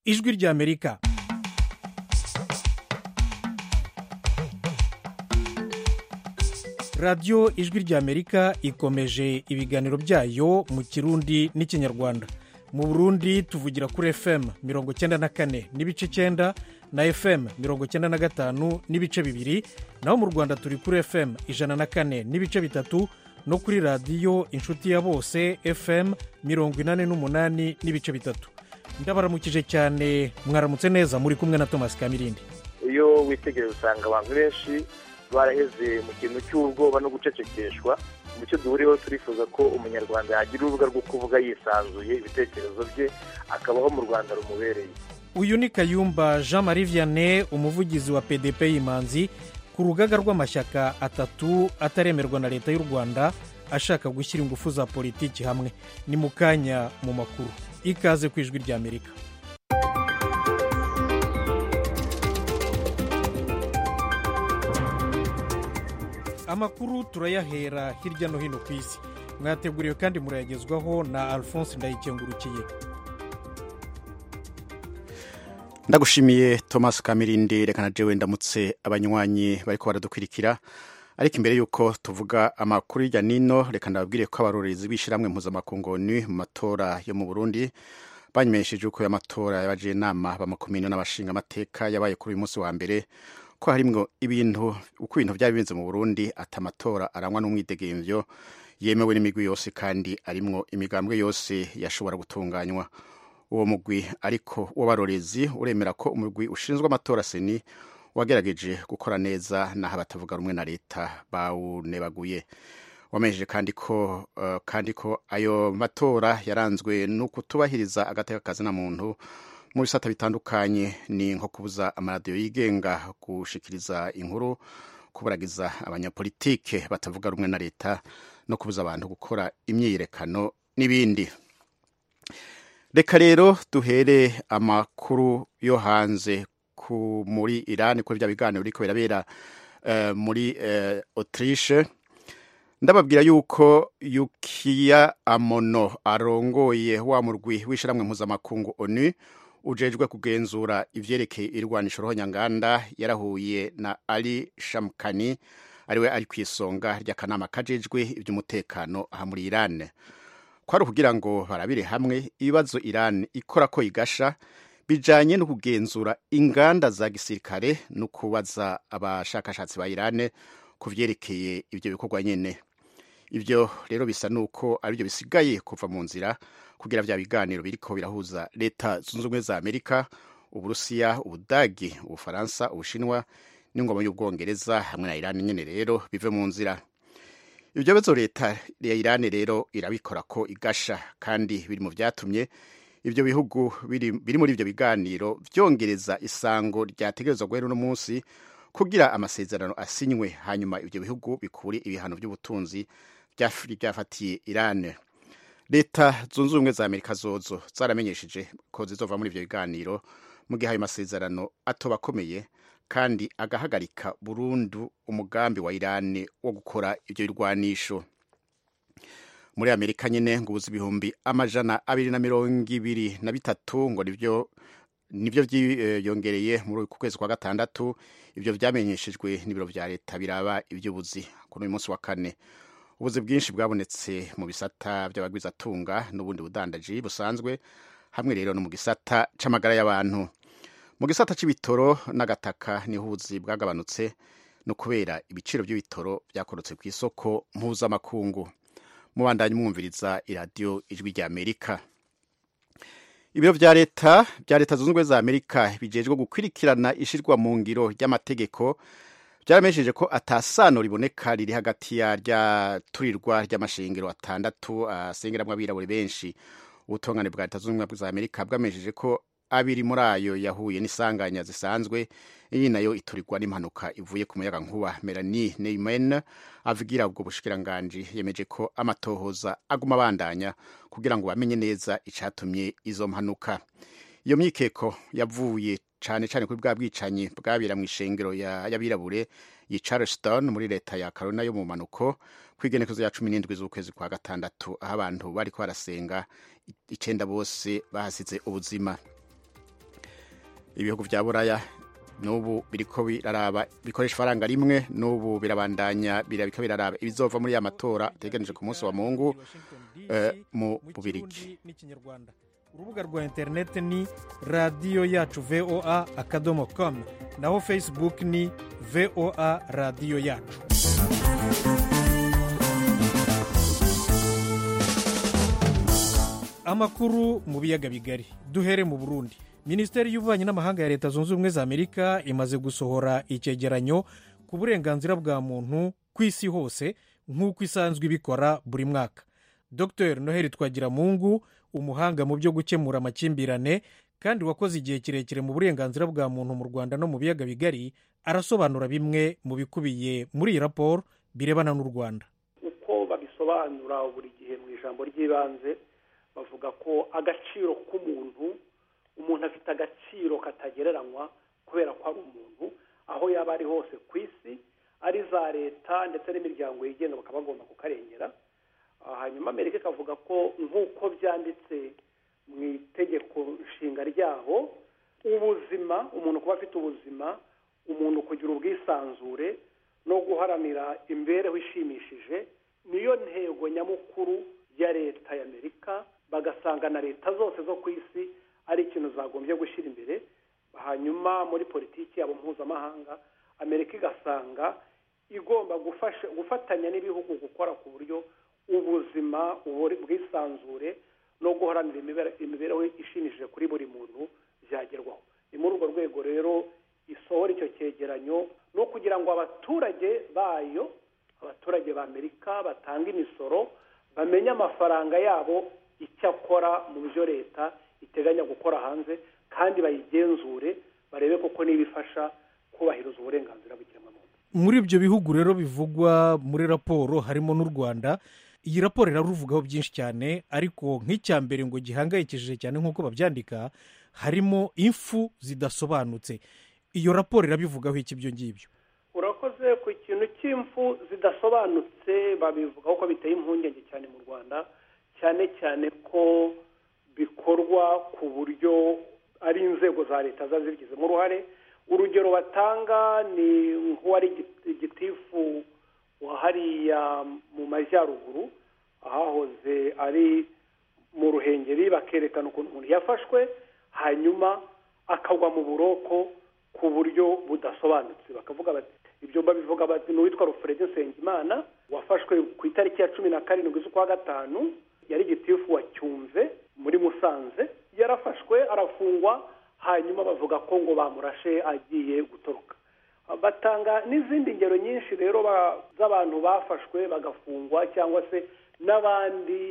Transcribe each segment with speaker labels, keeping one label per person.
Speaker 1: ijwi ry'amerika radiyo ijwi ry'amerika ikomeje ibiganiro byayo mu kirundi n'ikinyarwanda mu burundi tuvugira kuri fm mirongo icyenda na kane n'ibice icyenda na fm mirongo icyenda na gatanu n'ibice bibiri naho mu rwanda turi kuri fm ijana na kane n'ibice bitatu no kuri radiyo inshuti ya bose fm mirongo inani n'umunani n'ibice bitatu ndabaramukije cyane mwaramutse neza muri kumwe na thomas kamirindi
Speaker 2: iyo witegereje usanga abantu benshi baraheze mu kintu cy'ubwoba no gucecekeshwa mu cyo duhuriyeho turifuza ko umunyarwanda yagira urubuga rwo kuvuga yisanzuye ibitekerezo bye akabaho mu rwanda rumubereye
Speaker 1: uyu ni kayumba jean marie vianney umuvugizi wa pdp y'imanzi ku rugaga rw'amashyaka atatu ataremerwa na leta y'u rwanda ashaka gushyira ingufu za politiki hamwe ni mu kanya mu makuru ikaze ku ijwi ry'amerika amakuru turayahera hirya no hino ku isi mwateguriwe kandi murayagezwaho na alphonse ndayikengurukiye
Speaker 3: ndagushimiye thomas kamirindi reka na jewe ndamutse abanywanyi bariko baradukwirikira ariko imbere y'uko tuvuga amakuru hirya nino reka ndababwire ko abarorerezi b'ishyirahamwe mpuzamakungoni mu matora yo mu burundi banyumesheje uko amatora yabaje inama bamakomino n'abashinga amateka yabaye kuri uyu munsi wa mbere ko harimwo ibintu uko ibintu byari bimeze mu burundi ati amatora arangwa n'umwidegemvyo yemewe n'imigwi yose kandi arimwo imigambwe yose yashobora gutunganywa uwo mugwi ariko w'abarorezi uremera ko umugwi ushinzwe amatora seni wagerageje gukora neza n'aho abatavuga rumwe na leta bawunebaguye wamenyesheje kandi ko uh, kandi ko ayo matora yaranzwe no kutubahiriza agateka kazina muntu mu bisata bitandukanye ni nko kubuza amaradiyo yigenga gushikiriza inkuru kuburagiza abanyapolitike batavuga rumwe na leta no kubuza abantu gukora imyiyerekano n'ibindi reka rero duhere amakuru yo hanze ku muri irani kuri bya biganiro biriko birabera uh, muri uh, autriche ndababwira yuko yukiya amono arongoye wa murwi w'ishyirahamwe mpuzamakungu onu ujejwe kugenzura ivyerekeye irwanisho rohonyanganda yarahuye na ali shamkani ariwe ari ku isonga ry'akanama kajejwe iby'umutekano aha muri irani kwari ukugira ngo barabire hamwe ibibazo irani ikora ko igasha bijanye no kugenzura inganda za gisirikare no kubaza abashakashatsi ba irani ku vyerekeye ivyo bikorwa nyene ivyo rero bisa nuko aribyo bisigaye kuva mu nzira kugira vya biganiro biriko birahuza leta zunze ubumwe za amerika uburusiya ubudagi ubufaransa ubushinwa n'ingoma y'ubwongereza hamwe na irani nyene rero bive mu nzira ibyo bibazo leta ya irani rero irabikora ko igasha kandi biri mu vyatumye ibyo bihugu biri, biri muri ivyo biganiro vyongereza isango ryategerezwa guhera uno munsi kugira amasezerano asinywe hanyuma ibyo bihugu bikure ibihano by'ubutunzi byafatiye irani leta zunze ubumwe za amerika zozo zaramenyesheje ko zizova muri ivyo biganiro mu gihe ayo masezerano atoba akomeye kandi agahagarika burundu umugambi wa irani wo gukora ivyo birwanisho muri amerika nyene ngo ubuzi ibihumbi amajana abiri na mirongo ibiri na bitatu ngo nivyo nivyo vyiyongereye muri ku kwezi kwa gatandatu ivyo vyamenyeshejwe n'ibiro vya leta biraba ivy'ubuzi kuri uyu munsi wa kane ubuzi bwinshi bwabonetse mu bisata by'abagwizatunga n'ubundi budandaji busanzwe hamwe rero no mu gisata c'amagara y'abantu mu gisata c'ibitoro n'agataka niho ubuzi bwagabanutse no kubera ibiciro by'ibitoro byakorotse ku isoko mpuzamakungu mubandanye mwumviriza iradiyo ijwi rya amerika ibiro vya leta vya leta zunze ubumwe za amerika bijejwe gukwirikirana ishirwa mu ngiro ry'amategeko byaramenyesheje ko atasano riboneka riri hagati ya rya turirwa ry'amashengero atandatu asengeramwo abirabure benshi ubutungane bwa leta zunze ubumwe za amerika bwamenyesheje ko abiri muri ayo yahuye n'isanganya zisanzwe iyi nayo iturirwa n'impanuka ivuye ku muyaga nkuba melanie neyman avugira ubwo bushikiranganji yemeje ko amatohoza aguma abandanya kugira ngo bamenye neza icatumye izo mpanuka iyo myikeko yavuye cane cane kuri bwa bwicanyi bwabera mu ishengero y'abirabure yi charleston muri leta ya carolina yo mu manuko kw'igenekezo ya cumi n'indwi z'ukwezi kwa gatandatu aho abantu bariko barasenga icenda bose bahasize ubuzima ibihugu vya buraya n'ubu biriko biraraba bikoresha ifaranga rimwe n'ubu birabandanya birabika biraraba ibizova muri ya matora ateganije ku munsi wa mungu eh, mu bubirigi
Speaker 1: n'ikinyarwanda urubuga rwa interineti ni radiyo yacu voa akadomo com naho facebook ni voa radiyo yacu amakuru mu biyaga bigari duhere mu burundi minisiteri y'ububanyi n'amahanga ya leta zunze ubumwe za amerika imaze gusohora icyegeranyo ku burenganzira bwa muntu ku isi hose nk'uko isanzwe ibikora buri mwaka dr noheli twagiramungu umuhanga mu byo gukemura amakimbirane kandi wakoze igihe kirekire mu burenganzira bwa muntu mu rwanda no mu biyaga bigari arasobanura bimwe mu bikubiye muri iyi raporo birebana n'u rwanda
Speaker 4: uko babisobanura buri gihe mu ijambo ry'ibanze bavuga ko agaciro k'umuntu umuntu afite agaciro katagereranywa kubera ko ari umuntu aho yaba ari hose ku isi ari za leta ndetse n'imiryango yigenga bakaba bagomba kukarengera hanyuma amerika ikavuga ko nk'uko byanditse mu itegeko nshinga ryabo ubuzima umuntu kuba afite ubuzima umuntu kugira ubwisanzure no guharanira imibereho ishimishije niyo ntego nyamukuru ya leta y'amerika bagasanga na leta zose zo ku isi ari ikintu zagombye gushyira imbere hanyuma muri politiki yabo mpuzamahanga amerika igasanga igomba gufasha gufatanya n'ibihugu gukora ku buryo ubuzima ubwisanzure no guharanira imibereho ishimishije kuri buri muntu byagerwaho ni muri urwo rwego rero isohora icyo cyegeranyo no kugira ngo abaturage bayo abaturage ba amerika batanga imisoro bamenye amafaranga yabo icyo akora mu byo leta iteganya gukora hanze kandi bayigenzure barebe koko niba ifasha kubahiriza uburenganzira bw'ikiremwamuntu
Speaker 1: muri ibyo bihugu rero bivugwa muri raporo harimo n'u rwanda iyi raporo iraruvugaho byinshi cyane ariko nk'icya mbere ngo gihangayikishije cyane nk'uko babyandika harimo impfu zidasobanutse iyo raporo irabivugaho iki ibyo ngibyo
Speaker 4: urakoze ku kintu cy'impfu zidasobanutse babivugaho ko biteye impungenge cyane mu rwanda cyane cyane ko bikorwa ku buryo ari inzego za leta ziba zibigizemo uruhare urugero batanga ni nk'uwari igitifu wa hariya mu majyaruguru ahahoze ari mu ruhengeri bakerekana ukuntu umuntu yafashwe hanyuma akagwa mu buroko ku buryo budasobanutse bakavuga bati ibyo babivuga bati ni uwitwa rufurede nsengimana wafashwe ku itariki ya cumi na karindwi z'ukwa gatanu yari igitifu wa cyumve muri musanze yarafashwe arafungwa hanyuma bavuga ko ngo bamurashe agiye gutoroka batanga n'izindi ngero nyinshi rero z'abantu bafashwe bagafungwa cyangwa se n'abandi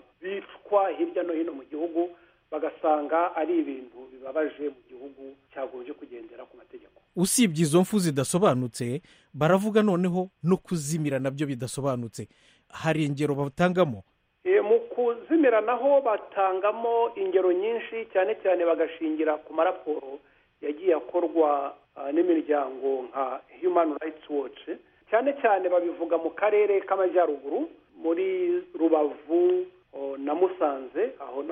Speaker 4: bicwa hirya no hino mu gihugu bagasanga ari ibintu bibabaje mu gihugu cyagombye kugendera ku mategeko
Speaker 1: usibye izo mfu zidasobanutse baravuga noneho no kuzimira nabyo bidasobanutse hari ingero batangamo
Speaker 4: mu kuzimira naho batangamo ingero nyinshi cyane cyane bagashingira ku maraporo yagiye akorwa n'imiryango nka human rights watch cyane cyane babivuga mu karere k'amajyaruguru muri rubavu na musanze aho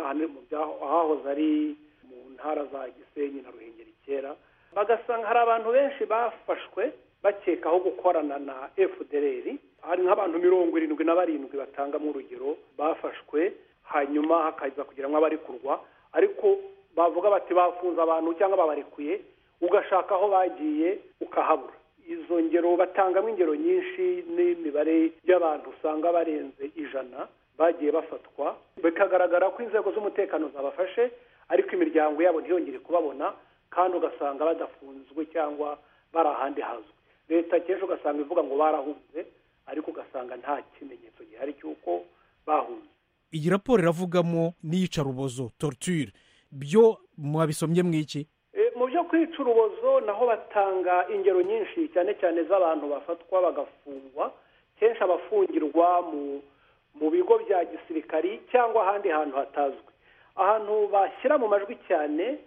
Speaker 4: ahahoze ari mu ntara za gisenyi na ruhengeri kera bagasanga hari abantu benshi bafashwe bakekaho gukorana na fdr hari nk'abantu mirongo irindwi na barindwi batangamo urugero bafashwe hanyuma hakaza kugira ngo abarekurwa ariko bavuga bati bafunze abantu cyangwa babarekuye ugashaka aho bagiye ukahabura izo ngero batangamo ingero nyinshi n'imibare y'abantu usanga barenze ijana bagiye bafatwa bikagaragara ko inzego z'umutekano zabafashe ariko imiryango yabo ntiyongere kubabona kandi ugasanga badafunzwe cyangwa bari ahandi hazwi leta kenshi ugasanga ivuga ngo barahunze ariko ugasanga nta kimenyetso gihari cy'uko bahunze
Speaker 1: iyi raporo iravugamo n'iyicarubozo torture byo mwabisomye mu iki
Speaker 4: mu byo kwica urubozo naho batanga ingero nyinshi cyane cyane z'abantu bafatwa bagafungwa kenshi abafungirwa mu mu bigo bya gisirikari cyangwa ahandi hantu hatazwi ahantu bashyira mu majwi cyane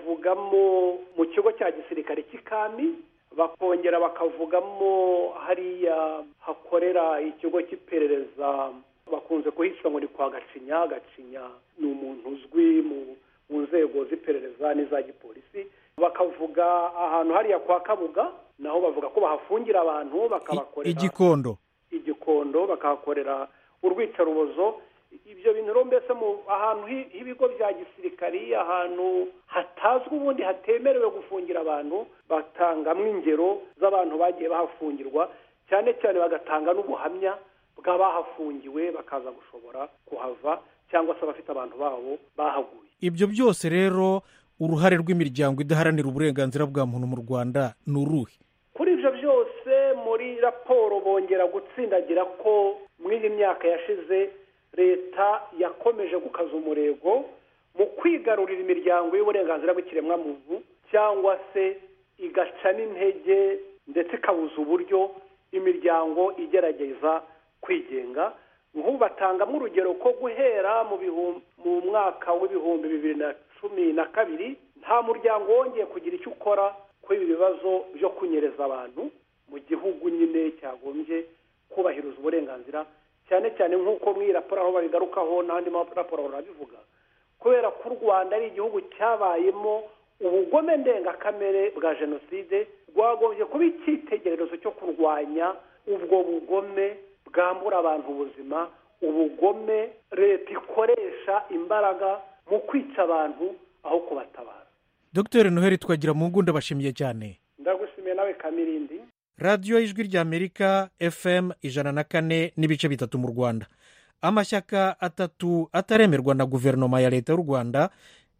Speaker 4: bavugamo mu kigo cya gisirikare cy'ikami bakongera bakavugamo hariya hakorera ikigo cy'iperereza bakunze kuhishyura ngo ni kwa gacinya gacinya ni umuntu uzwi mu nzego z'iperereza n'iza gipolisi bakavuga ahantu hariya kwa kabuga naho bavuga ko bahafungira abantu bakabakorera
Speaker 1: igikondo
Speaker 4: igikondo bakahakorera urwicarubozo ibyo bintu rero mbese mu ahantu h'ibigo bya gisirikari ahantu hatazwi ubundi hatemerewe gufungira abantu batangamo ingero z'abantu bagiye bahafungirwa cyane cyane bagatanga n'ubuhamya bw'abahafungiwe bakaza gushobora kuhava cyangwa se abafite abantu babo bahaguye
Speaker 1: ibyo byose rero uruhare rw'imiryango idaharanira uburenganzira bwa muntu mu rwanda ni uruhe
Speaker 4: kuri ibyo byose muri raporo bongera gutsindagira ko muri iyi myaka yashize leta yakomeje gukaza umurego mu kwigarurira imiryango y'uburenganzira bw'ikiremwamuntu cyangwa se igaca n'intege ndetse ikabuza uburyo imiryango igerageza kwigenga nk'ubu batangamo urugero ko guhera mu mwaka w'ibihumbi bibiri na cumi na kabiri nta muryango wongeye kugira icyo ukora kuri ibi bibazo byo kunyereza abantu mu gihugu nyine cyagombye kubahiriza uburenganzira cyane cyane nk'uko muri iyi raporo aho babigarukaho n'andi maraporo barabivuga kubera ko u rwanda ari igihugu cyabayemo ubugome ndengakamere bwa jenoside rwagombye kuba icyitegererezo cyo kurwanya ubwo bugome bwambura abantu ubuzima ubugome leta ikoresha imbaraga mu kwica abantu aho kubatabara
Speaker 1: dr noheli twagira mu ngunda bashimiye cyane
Speaker 4: ndagushimiye nawe kamirindi
Speaker 1: radiyo y'ijwi ry'amerika fm ijana na kane n'ibice bitatu mu rwanda amashyaka atatu ataremerwa na guverinoma ya leta y'u rwanda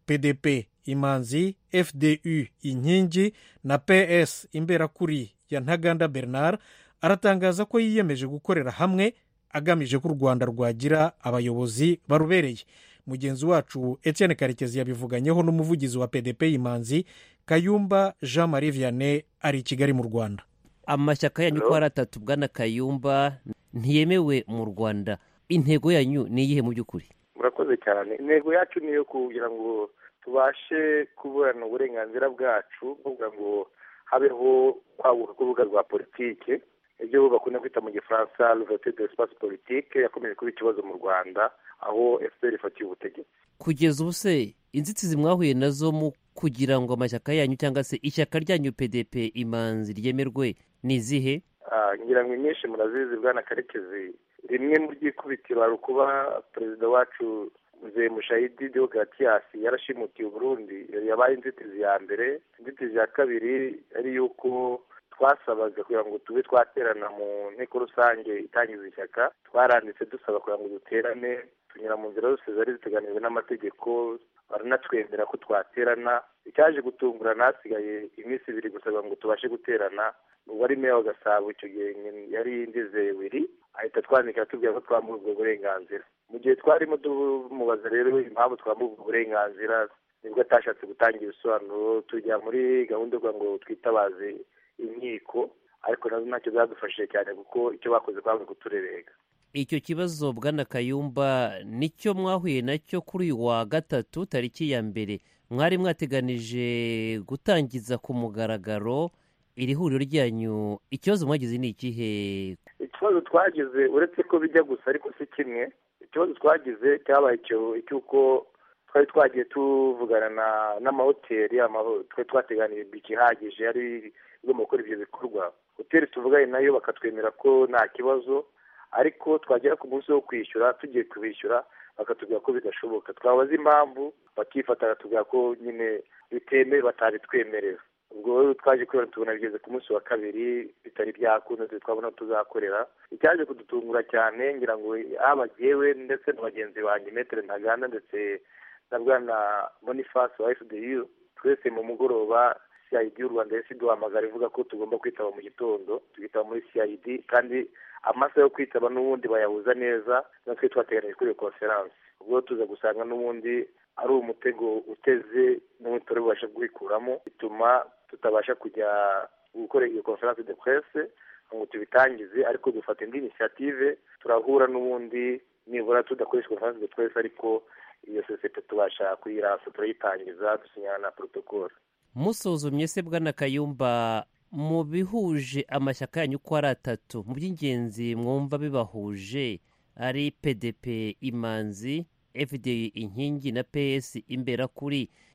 Speaker 1: pdp imanzi fdu inkingi na ps imberakuri ya ntaganda bernard aratangaza ko yiyemeje gukorera hamwe agamije ko u rwanda rwagira abayobozi barubereye mugenzi wacu etienne karekezi yabivuganyeho n'umuvugizi wa pdp imanzi kayumba jean marie vianney ari i kigali mu rwanda
Speaker 5: amashyaka yanyu uko ari atatu bwana kayumba ntiyemewe mu rwanda intego yanyu ni iyihe mu by'ukuri
Speaker 2: murakoze cyane intego yacu ni iyo kugira ngo tubashe kuburana uburenganzira bwacu kugira ngo habeho kwaguka k'urubuga rwa politike ibyo bakunda kwita mu gifaransa ruvete de espace politique yakomeje kuba ikibazo mu rwanda aho fpr ifatiye ubutegetsi
Speaker 5: kugeza ubu se inzitizi mwahuye nazo mu kugira ngo amashyaka yanyu cyangwa se ishyaka ryanyu pdp imanzi ryemerwe ni izihe
Speaker 2: ngira ngo inyinshi murazizi bwana karekezi rimwe mu ry'ikubitiro hari ukuba perezida wacu mzee mushayidi deogatiyasi yarashimutiye uburundi yabaye inzitizi ya mbere inzitizi ya kabiri ari yuko twasabaga kugira ngo tube twaterana mu nteko rusange itangiza ishyaka twaranditse dusaba kugira ngo duterane tunyura mu nzira zose zari ziteganijwe n'amategeko baranatwemera ko twaterana icyaje gutungurana hasigaye iminsi ibiri gusa ngo tubashe guterana uwari meya wa gasabo icyo gihe yari ndizeye wiri ahita twandika tubwira ko twambuye ubwo burenganzira mu gihe twarimo tumubaza rero impamvu twambuye ubwo burenganzira nibwo atashatse gutanga ibisobanuro tujya muri gahunda yo ngo twitabaze inkiko ariko nazo ntacyo zadufashije cyane kuko icyo bakoze kwanga kuturerega
Speaker 5: icyo kibazo bwana kayumba nicyo mwahuye nacyo kuri uyu wa gatatu tariki ya mbere mwari mwateganije gutangiza ku mugaragaro iri huriro ryanyu ikibazo mwagize ni ikihe
Speaker 2: ikibazo twagize uretse ko bijya gusa ariko si kimwe ikibazo twagize cyabaye icy'uko twari twagiye tuvugana n'amahoteli twari twateganiye ikihagije ari igomba gukora ibyo bikorwa hoteli tuvuganye nayo bakatwemera ko nta kibazo ariko twagera ku munsi wo kwishyura tugiye kubishyura bakatubwira ko bidashoboka twabaza impamvu bakifata bakatubwira ko nyine bitemewe batabitwemerera ubwo rero twaje kubera tubona bigeze ku munsi wa kabiri bitari byakunze twabona tuzakorera icyaje kudutungura cyane ngira ngo haba jyewe ndetse na bagenzi banjye metere ntaganda ndetse na bwana boniface wa fdu twese mu mugoroba cid y'u rwanda yahise iduhamagara ivuga ko tugomba kwitaba mu gitondo tukitaba muri cid kandi amasaha yo kwitaba n'ubundi bayahuza neza natwe twateganyije kuri iyo konferanse ubwo tuza gusanga n'ubundi ari umutego uteze n'ubundi turi bubashe kuwikuramo bituma tutabasha kujya gukora iyo konferanse de presse ngo tubitangize ariko dufata indi inisiyative turahura n'ubundi nibura tudakoresha konferanse de presse ariko iyo sosiyete tubasha kuyiransa turayitangiza dusinyana na protocole
Speaker 5: musuzumye se bwana kayumba mu bihuje amashyaka yanyu uko ari atatu mu by'ingenzi mwumva bibahuje ari pdp imanzi fda inkingi na ps imberakuri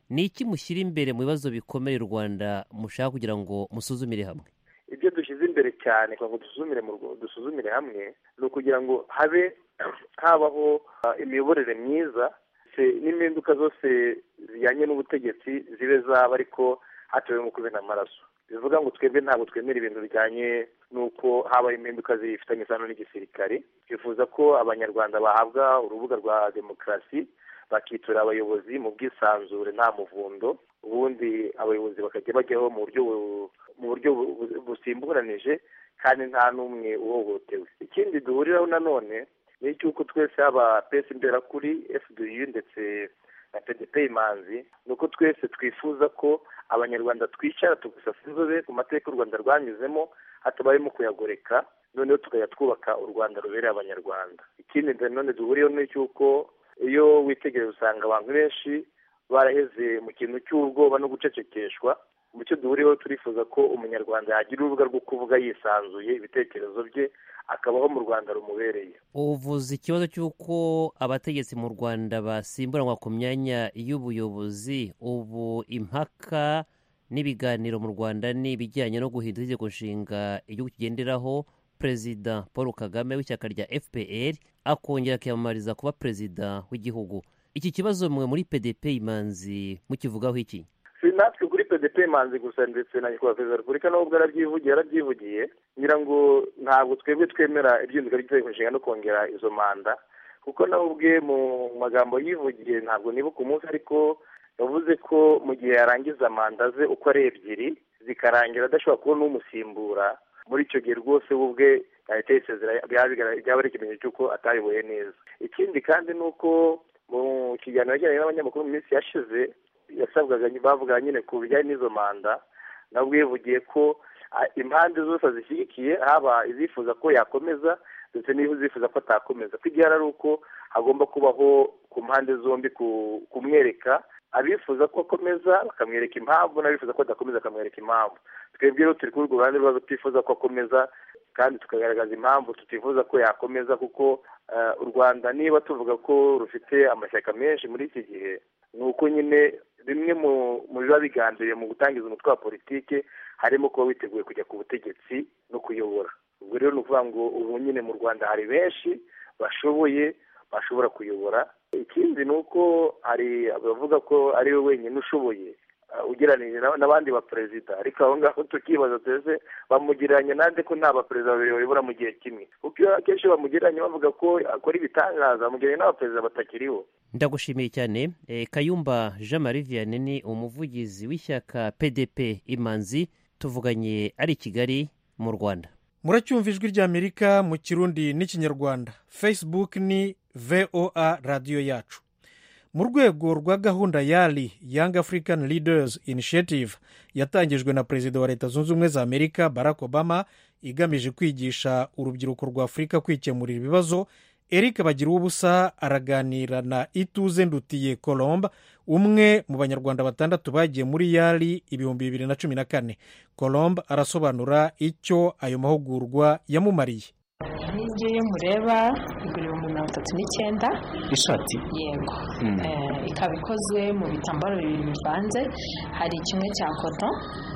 Speaker 5: ni iki mushyira imbere mu bibazo bikomeye u rwanda mushaka kugira ngo musuzumire hamwe
Speaker 2: ibyo dushyize imbere cyane kugira ngo dusuzumire dusuzumire hamwe ni ukugira ngo habe habaho imiyoborere myiza n'impinduka zose zijyanye n'ubutegetsi zibe zaba ariko hatewemo kubena amaraso bivuga ngo twebwe ntabwo twemera ibintu bijyanye n'uko habaho impinduka zifitanye isano n'igisirikare twifuza ko abanyarwanda bahabwa urubuga rwa demokarasi bakitura abayobozi mu bwisanzure nta muvundo ubundi abayobozi bakajya bajyaho mu buryo mu buryo busimburanije kandi nta n'umwe uhohotewe ikindi duhuriraho nanone ni icy'uko twese haba pesi imberakuri fdu ndetse na pdp imanzi ni uko twese twifuza ko abanyarwanda twicara tugasasa inzobe ku mateka u rwanda rwanyuzemo hatabayemo kuyagoreka noneho tukajya twubaka u rwanda rubereye abanyarwanda ikindi nanone duhuriyeho ni icy'uko iyo witegereje usanga abantu benshi baraheze mu kintu cy'ubwoba no gucecekeshwa mu cyo duhuriyeho turifuza ko umunyarwanda yagira urubuga rwo kuvuga yisanzuye ibitekerezo bye akabaho mu rwanda rumubereye
Speaker 5: uvuze ikibazo cy'uko abategetsi mu rwanda basimburanwa ku myanya y'ubuyobozi ubu impaka n'ibiganiro mu rwanda ni ibijyanye no guhindura itegeko nshinga igihugu kigenderaho perezida paul kagame w'ishyaka rya fpr akongera akiyamamariza kuba perezida w'igihugu iki kibazo mwe muri pdp imanzi mukivugaho iki
Speaker 2: si natwe kuri pdp imanzi gusa ndetse na nyakubahwa perezida wa repubulika n'ubwo yarabyivugiye yarabyivugiye ngira ngo ntabwo twebwe twemera ibyinduka ry'itegeko nshinga no kongera izo manda kuko nawe ubwe mu magambo yivugiye ntabwo nibuka umunsi ariko yavuze ko mu gihe yarangiza manda ze uko ari ebyiri zikarangira adashobora kubona umusimbura muri icyo gihe rwose we ubwe yahita yisezera byaba ari ikimenyetso cy'uko atayoboye neza ikindi kandi ni uko mu kiganiro yajyanye n'abanyamakuru mu minsi yashize yasabwaga bavuga nyine ku bijyanye n'izo manda nabwo yivugiye ko impande zose zishyigikiye haba izifuza ko yakomeza ndetse n'izifuza ko atakomeza ko igihe ari uko hagomba kubaho ku mpande zombi kumwereka abifuza ko akomeza bakamwereka impamvu n'abifuza ko adakomeza bakamwereka impamvu twebwe rero turi kuri urwo ruhande rwabo tutifuza ko akomeza kandi tukagaragaza impamvu tutifuza ko yakomeza kuko u rwanda niba tuvuga ko rufite amashyaka menshi muri iki gihe ni uko nyine bimwe mu biba bigambiriye mu gutangiza umutwe wa politiki harimo kuba witeguye kujya ku butegetsi no kuyobora ubwo rero ni ukuvuga ngo ubu nyine mu rwanda hari benshi bashoboye bashobora kuyobora ikindi ni uko hari abavuga ko ari we wenyine ushoboye ugereranyije n'abandi baperezida ariko aho ngaho tukibaza twese bamugereranya nande ko nta baperezida babiri bayobora mu gihe kimwe kuko akenshi bamugereranya bavuga ko akora ibitangaza bamugereranya n'abaperezida batakiriho
Speaker 5: ndagushimiye cyane kayumba jean marie vianney ni umuvugizi w'ishyaka pdp imanzi tuvuganye ari i kigali mu rwanda
Speaker 1: muracyumva ijwi ry'amerika mu kirundi n'ikinyarwanda facebook ni voa radiyo yacu mu rwego rwa gahunda yari young african leaders initiative yatangijwe na perezida wa leta zunze ubumwe za amerika barack obama igamije kwigisha urubyiruko rwa afurika kwikemurira ibibazo eric bagira ubusa araganira na ituze ndutiye colombe umwe mu banyarwanda batandatu bagiye muri yari ibihumbi bibiri na cumi na kane colombe arasobanura icyo ayo mahugurwa yamumariye
Speaker 6: ngiyo mureba igura ibihumbi mirongo itatu n'icyenda
Speaker 7: ishati
Speaker 6: yego ikaba ikozwe mu bitambaro bibiri bivanze hari kimwe cya koto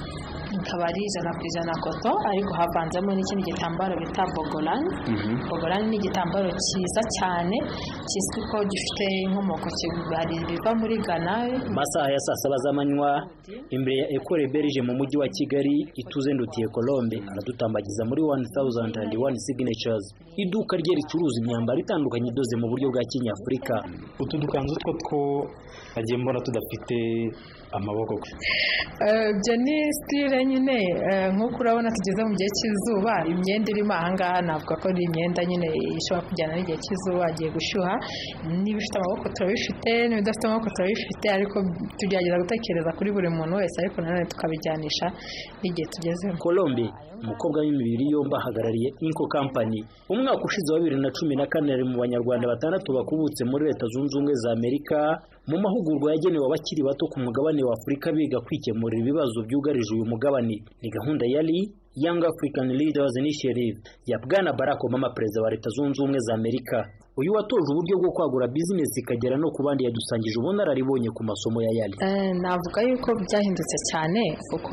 Speaker 6: ikaba ari ijana ku ijana koto ariko havanzemo n'ikindi gitambaro bita bogorani bogorani ni igitambaro cyiza cyane kizwi ko gifite inkomoko hari ibiva muri ghana
Speaker 7: masaha ya saa saba z'amanywa imbere ya ekore berije mu mujyi wa kigali ituze ndutiye colombe aradutambagiza muri wani tawuzandi andi wani siginecurazi iduka rye ricuruza imyambaro itandukanye idoze mu buryo bwa kinyafurika
Speaker 8: utu dukanzu two two nagiye mbona tudafite amaboko
Speaker 6: ibyo ni sitire nyine nk'uko urabona tugeze mu gihe cy'izuba imyenda irimo ahangaha navuga ko ari imyenda nyine ishobora kujyana n'igihe cy'izuba agiye gushyuha niba ifite amaboko turabifite n'ibidafite amaboko turabifite ariko tugerageza gutekereza kuri buri muntu wese ariko nanone tukabijyanisha n'igihe tugezemo
Speaker 7: colombe umukobwa w'imibiri yombi ahagarariye inko kampani umwaka ushize wa bibiri na cumi na kane ari mu banyarwanda batandatu bakubutse muri leta zunze ubumwe za amerika mu mahugurwa yagenewe abakiri bato ku mugabane wa afurika biga kwikemurira ibibazo byugarije uyu mugabane ni gahunda yari Young African Leaders Initiative ya Bwana Barack Obama perezida wa Leta Zunze Ubumwe za Amerika uyu watoje uburyo bwo kwagura bizinesi ikagera no ku bandi yadusangije ubunararibonye ku masomo ya yali
Speaker 6: navuga yuko byahindutse cyane kuko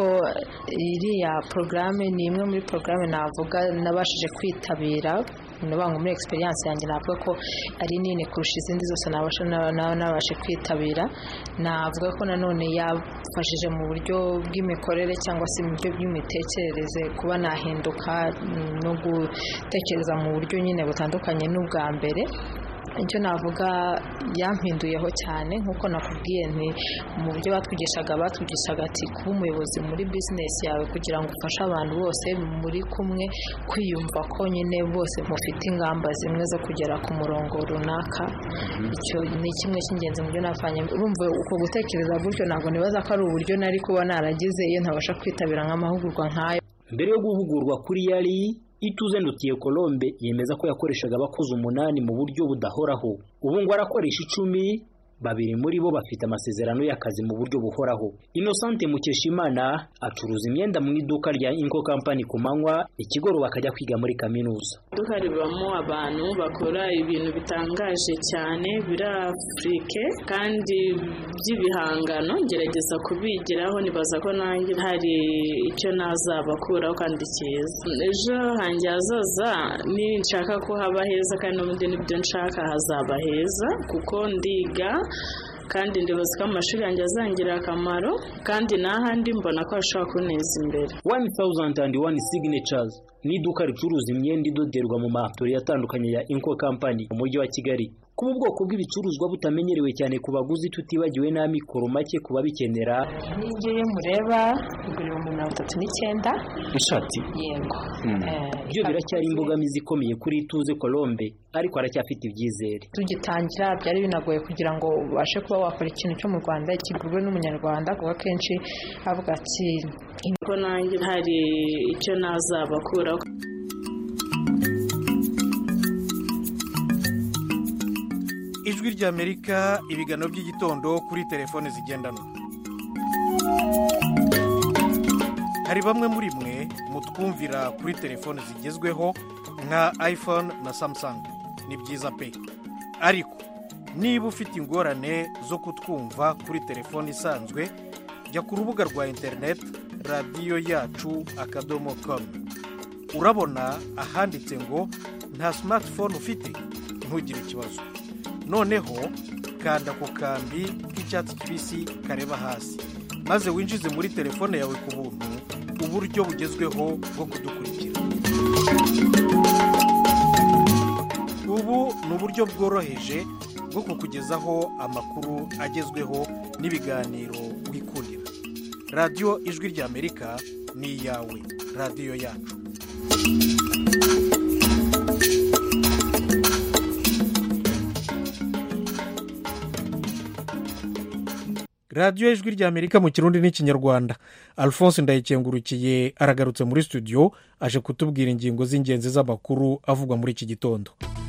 Speaker 6: iriya porogaramu ni imwe muri porogaramu navuga nabashije kwitabira ngo muri experience yanjye navuga ko ari nini kurusha izindi zose nabashe kwitabira navuga ko nanone yafashije mu buryo bw'imikorere cyangwa se mu buryo bw'imitekerereze kuba nahinduka no gutekereza mu buryo nyine butandukanye n'ubwa mbere icyo navuga yampinduyeho cyane nk'uko nakubwiye nti mu buryo batwigishaga batwigishaga ati kuba umuyobozi muri bizinesi yawe kugira ngo ufashe abantu bose muri kumwe kwiyumva ko nyine bose mufite ingamba zimwe zo kugera ku murongo runaka icyo ni kimwe cy'ingenzi mu byo nafanye urumva uko gutekereza gutyo ntabwo nibaza ko ari uburyo nari kuba naragize iyo ntabasha kwitabira nk'amahugurwa nk'ayo
Speaker 7: mbere yo guhugurwa kuri yari ituze ndutiye Colombe yemeza ko yakoreshaga abakozi umunani mu buryo budahoraho ubu ngo arakoresha icumi babiri muri bo bafite amasezerano y'akazi mu buryo buhoraho Innocente Mukeshimana acuruza imyenda mu iduka rya Inco Company ku manywa ikigoro bakajya kwiga muri kaminuza
Speaker 9: iduka ribamo abantu bakora ibintu bitangaje cyane biri afurike kandi by'ibihangano ngerageza kubigiraho nibaza ko nanjye hari icyo nazabakuraho kandi cyiza ejo hanjye hazaza nshaka ko haba heza kandi n'ubundi nibyo nshaka hazaba heza kuko ndiga kandi ndibaza ko amashuri yanjye azangirira akamaro kandi n'ahandi mbona ko hashobora kuneza imbere
Speaker 7: one thousand and one signatures ni iduka ricuruza imyenda idoderwa mu matori atandukanye ya Inco Company mu mujyi wa Kigali kuba ubwoko bw'ibicuruzwa butamenyerewe cyane ku baguzi tutibagiwe n'amikoro make ku babikenera
Speaker 6: n'iyo mureba igura ibihumbi mirongo itatu n'icyenda
Speaker 7: ishati
Speaker 6: yego
Speaker 7: byo biracyari imbogamizi ikomeye kuri ituze Colombe ariko aracyafite ibyizere
Speaker 6: tugitangira byari binagoye kugira ngo ubashe kuba wakora ikintu cyo mu Rwanda kigurwe n'umunyarwanda kuko akenshi avuga ati
Speaker 9: ko nanjye hari icyo nazabakuraho
Speaker 1: ijwi ry'amerika ibiganiro by'igitondo kuri telefone zigendanwa hari bamwe muri mwe mutwumvira kuri telefone zigezweho nka iphone na samsung ni byiza pe ariko niba ufite ingorane zo kutwumva kuri telefone isanzwe jya ku rubuga rwa interineti radiyo yacu akadomo komu urabona ahanditse ngo nta simatifone ufite ntugire ikibazo noneho kanda ku kambi k'icyatsi kibisi kareba hasi maze winjize muri telefone yawe ku buntu uburyo bugezweho bwo kudukurikira ubu ni uburyo bworoheje bwo kukugezaho amakuru agezweho n'ibiganiro wikundira radiyo ijwi ry'amerika ni iyawe radiyo yacu radiyo ijwi ry'amerika mu kirundi n'ikinyarwanda alphonse ndayikengurukiye aragarutse muri studio aje kutubwira ingingo z'ingenzi z'amakuru avugwa muri iki gitondo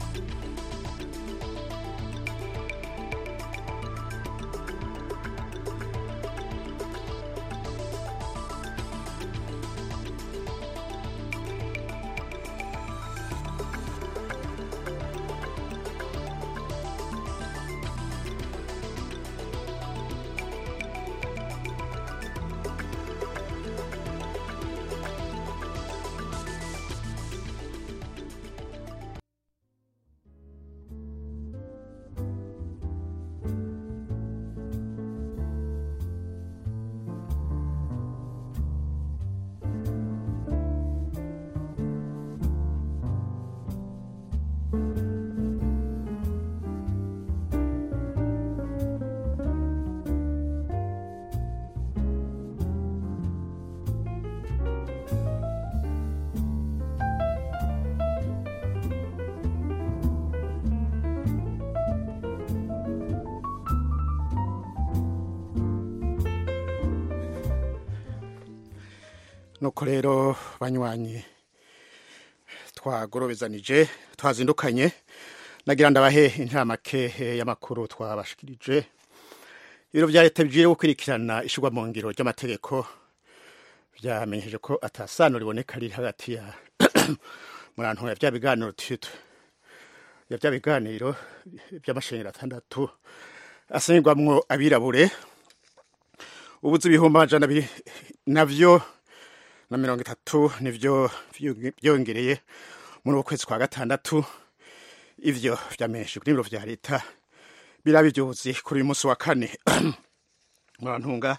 Speaker 3: nuko rero banywanyi twagorobezanije twazindukanye nagira ndabahe intamake y'amakuru twabashikirije ibiro bya leta bigiye gukurikirana ishyirwa mu ngiro ry'amategeko byamenyesheje ko atasano riboneka riri hagati ya murantu ya bya biganiro tutu ya bya biganiro by'amashanyarazi atandatu asengwamwo abirabure ubuze ibihumbi amajana abiri navyo na mirongo itatu nivyo byongereye muri uku kwezi kwa gatandatu ivyo vyamenyesheje kuri biro vya leta biraba ivyuzi kuri uyu munsi wa kane murantunga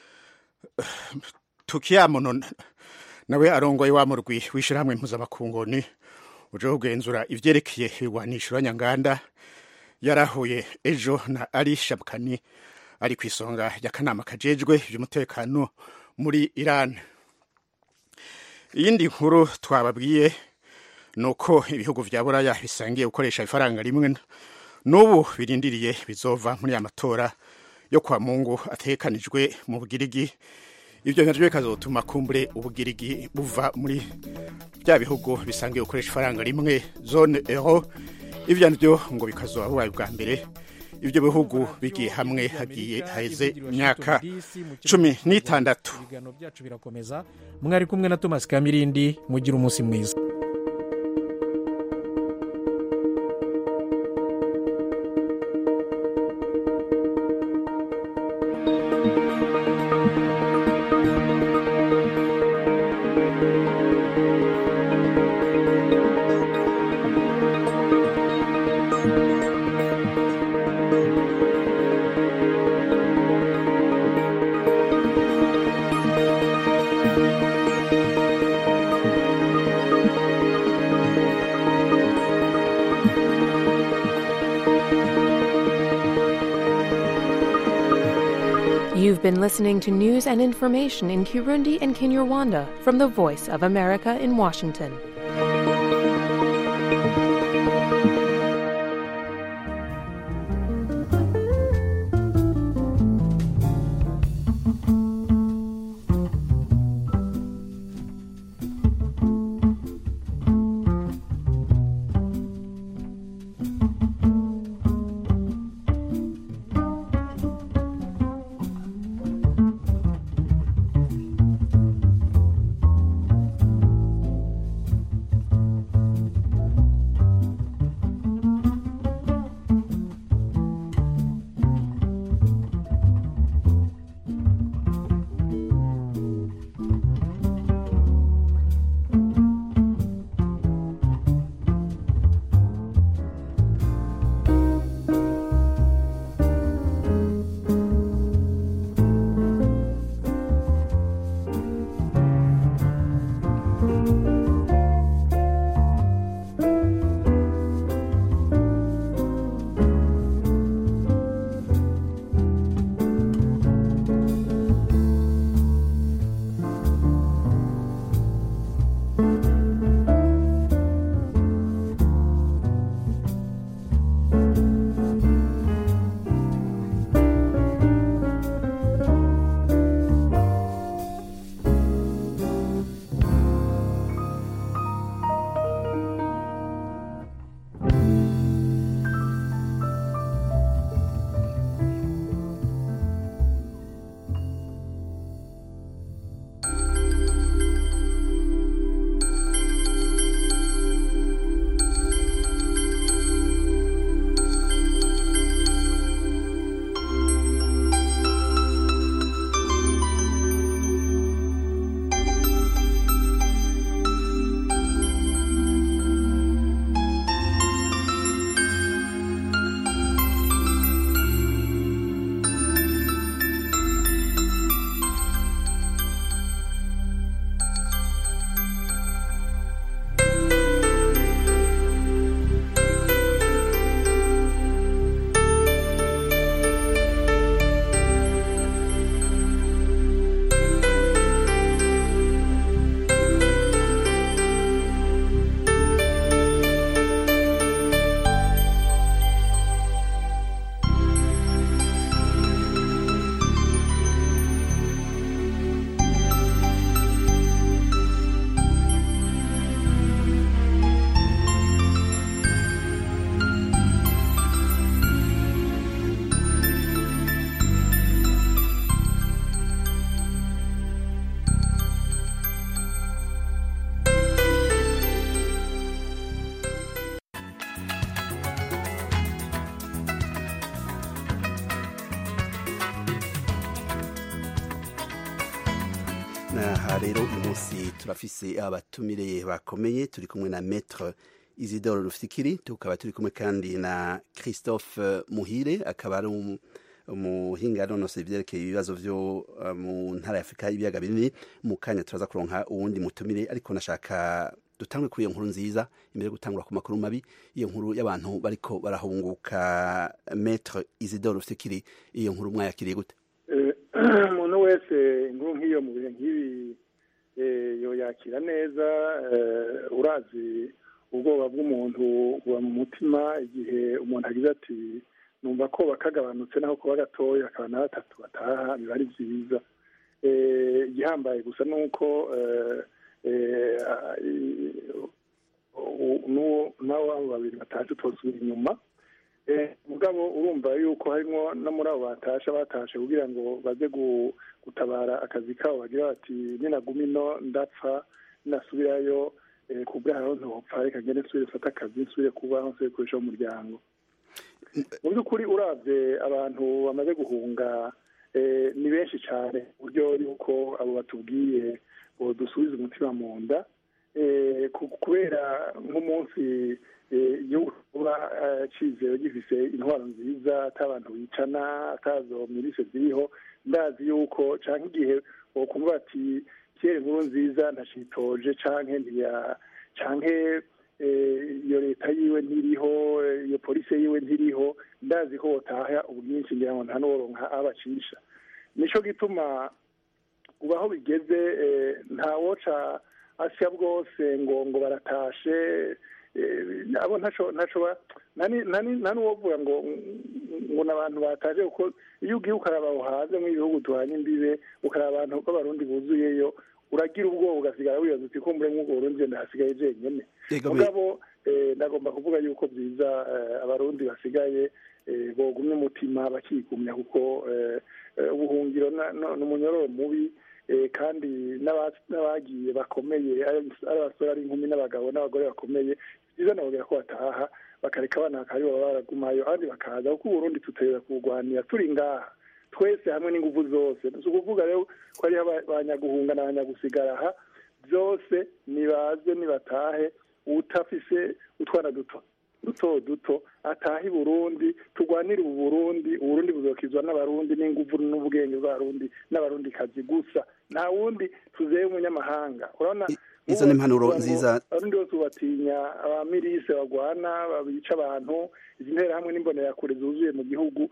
Speaker 3: tukiyamuno nawe arongoye wa murwi w'ishirahamwe mpuzamakungoni uje kugenzura ivyerekeye ibigwanisho nyanganda yarahuye ejo na ari shabkani ari ku isonga ry'akanama kajejwe ivy'umutekano muri iran iyindi nkuru twababwiye ni uko ibihugu vya buraya bisangiye gukoresha ifaranga rimwe n'ubu birindiriye bizova muri aya matora yo kwa mungu atekanijwe mu bugirigi ibyo navyo bikazotuma kumbure ubugirigi buva muri bya bihugu bisangiye gukoresha ifaranga rimwe zone euro ivyo navyo ngo bikazoba bubaye bwa mbere ibyo bihugu bigiye hamwe hagiye haheze imyaka cumi n'itandatu
Speaker 1: ibiganiro byacu birakomeza mwari kumwe na thomas kamirindi mugira umunsi mwiza
Speaker 10: You've been listening to news and information in Kirundi and Kinyarwanda from the Voice of America in Washington.
Speaker 11: aha rero uyu munsi turafise abatumire bakomeye turi kumwe na metre isidore rufikiri tukaba turi kumwe kandi na christophe muhire akaba ari um- umuhinga yanonosoye ivyerekeye ibibazo vyo uh, mu ntara ya afurika y'ibiyaga binini mu kanya turaza kuronka uwundi mutumire ariko nashaka dutangwe kuri iyo nkuru nziza imbere yo gutangura ku makuru mabi iyo nkuru y'abantu bariko barahunguka metre isidore rufikiri iyo nkuru mwayakiriye gute
Speaker 12: Eh, umuntu wese inkuru nk'iyo mu bihe nk'ibi eh, yoyakira neza eh, urazi ubwoba bw'umuntu buba mu mutima igihe umuntu agize ati numva ko bakagabanutse naho kuba gatoya akaba na batatu bataha biba ari byiza Eh, igihambaye gusa ni uko eh, eh, ah, i- u- n'uwo- n'abo abo babiri batashe utosubira inyuma Eh, mugabo urumva yuko harimo no muri abo batasha batashe kugira ngo baze gu- gutabara akazi kabo bagira bati ninaguma ino ndapfa ninasubirayo eh, ku bwaho ntopfa reka ngende nsubire mfate akazi nsubire kubaho nsubire gukoresha umuryango mu by'ukuri uravye abantu bamaze guhunga eh, ni benshi cyane ku buryo yuko abo batubwiye ngo dusubize umutima mu nda eh, ku- kubera nk'umunsi eh, igihugu kuba cyizero gifise intwaro nziza atabantu bicana atazo mirise ziriho ndazi yuko canke igihe wokumva bati kera inkuru nziza ntashitoje canke ntiya canke eh, iyo leta yiwe ntiriho eh, iyo polisi yiwe ntiriho ndazi ko botaha ubwinshi ngira ngo nta n'uworonka abacisha nico gituma ubu aho bigeze eh, ntawoca asya bwose ngo ngo baratashe eh, abo ntaco ntaco ba- nani nani nta n'uwovuga ngo ngo n'abantu bataje kuko iyo ugiye ukaraba aho hanze mu bihugu duhanye imbibe ukaraba abantu b'abarundi buzuyeyo uragira ubwoba ugasigara wibaza uti ko muri mw'ubwo burundi je ndahasigaye jenyene
Speaker 11: Yego, me-
Speaker 12: mugabo eh, ndagomba kuvuga yuko byiza eh, abarundi basigaye eh, bogumya umutima bakigumya kuko eh, eh, ubuhungiro na- no- n'umunyororo mubi eh, kandi n'aba- n'abagiye bakomeye ari ari abasore ari inkumi n'abagabo n'abagore bakomeye byiza nababwira ko bataha bakareka abana bakaba aribo baba baragumayo abandi bakaza kuko uburundi tuterera kuburwanira turi ngaha twese hamwe n'ingufu zose si ukuvuga rero ko hariho aba- abanyaguhunga n'abanyagusigara aha byose nibaze nibatahe utafise utwana duto duto duto atahe i burundi turwanire ubu burundi uburundi buzokizwa n'abarundi n'ingufu n'ubwenge bw'abarundi n'abarundi kazi gusa nta wundi tuzeye umunyamahanga urabona
Speaker 11: izo ni impanuro nziza
Speaker 12: abarundi bose batinya abamirise bagwana babica abantu izi nterahamwe n'imbonerakure zuzuye mu gihugu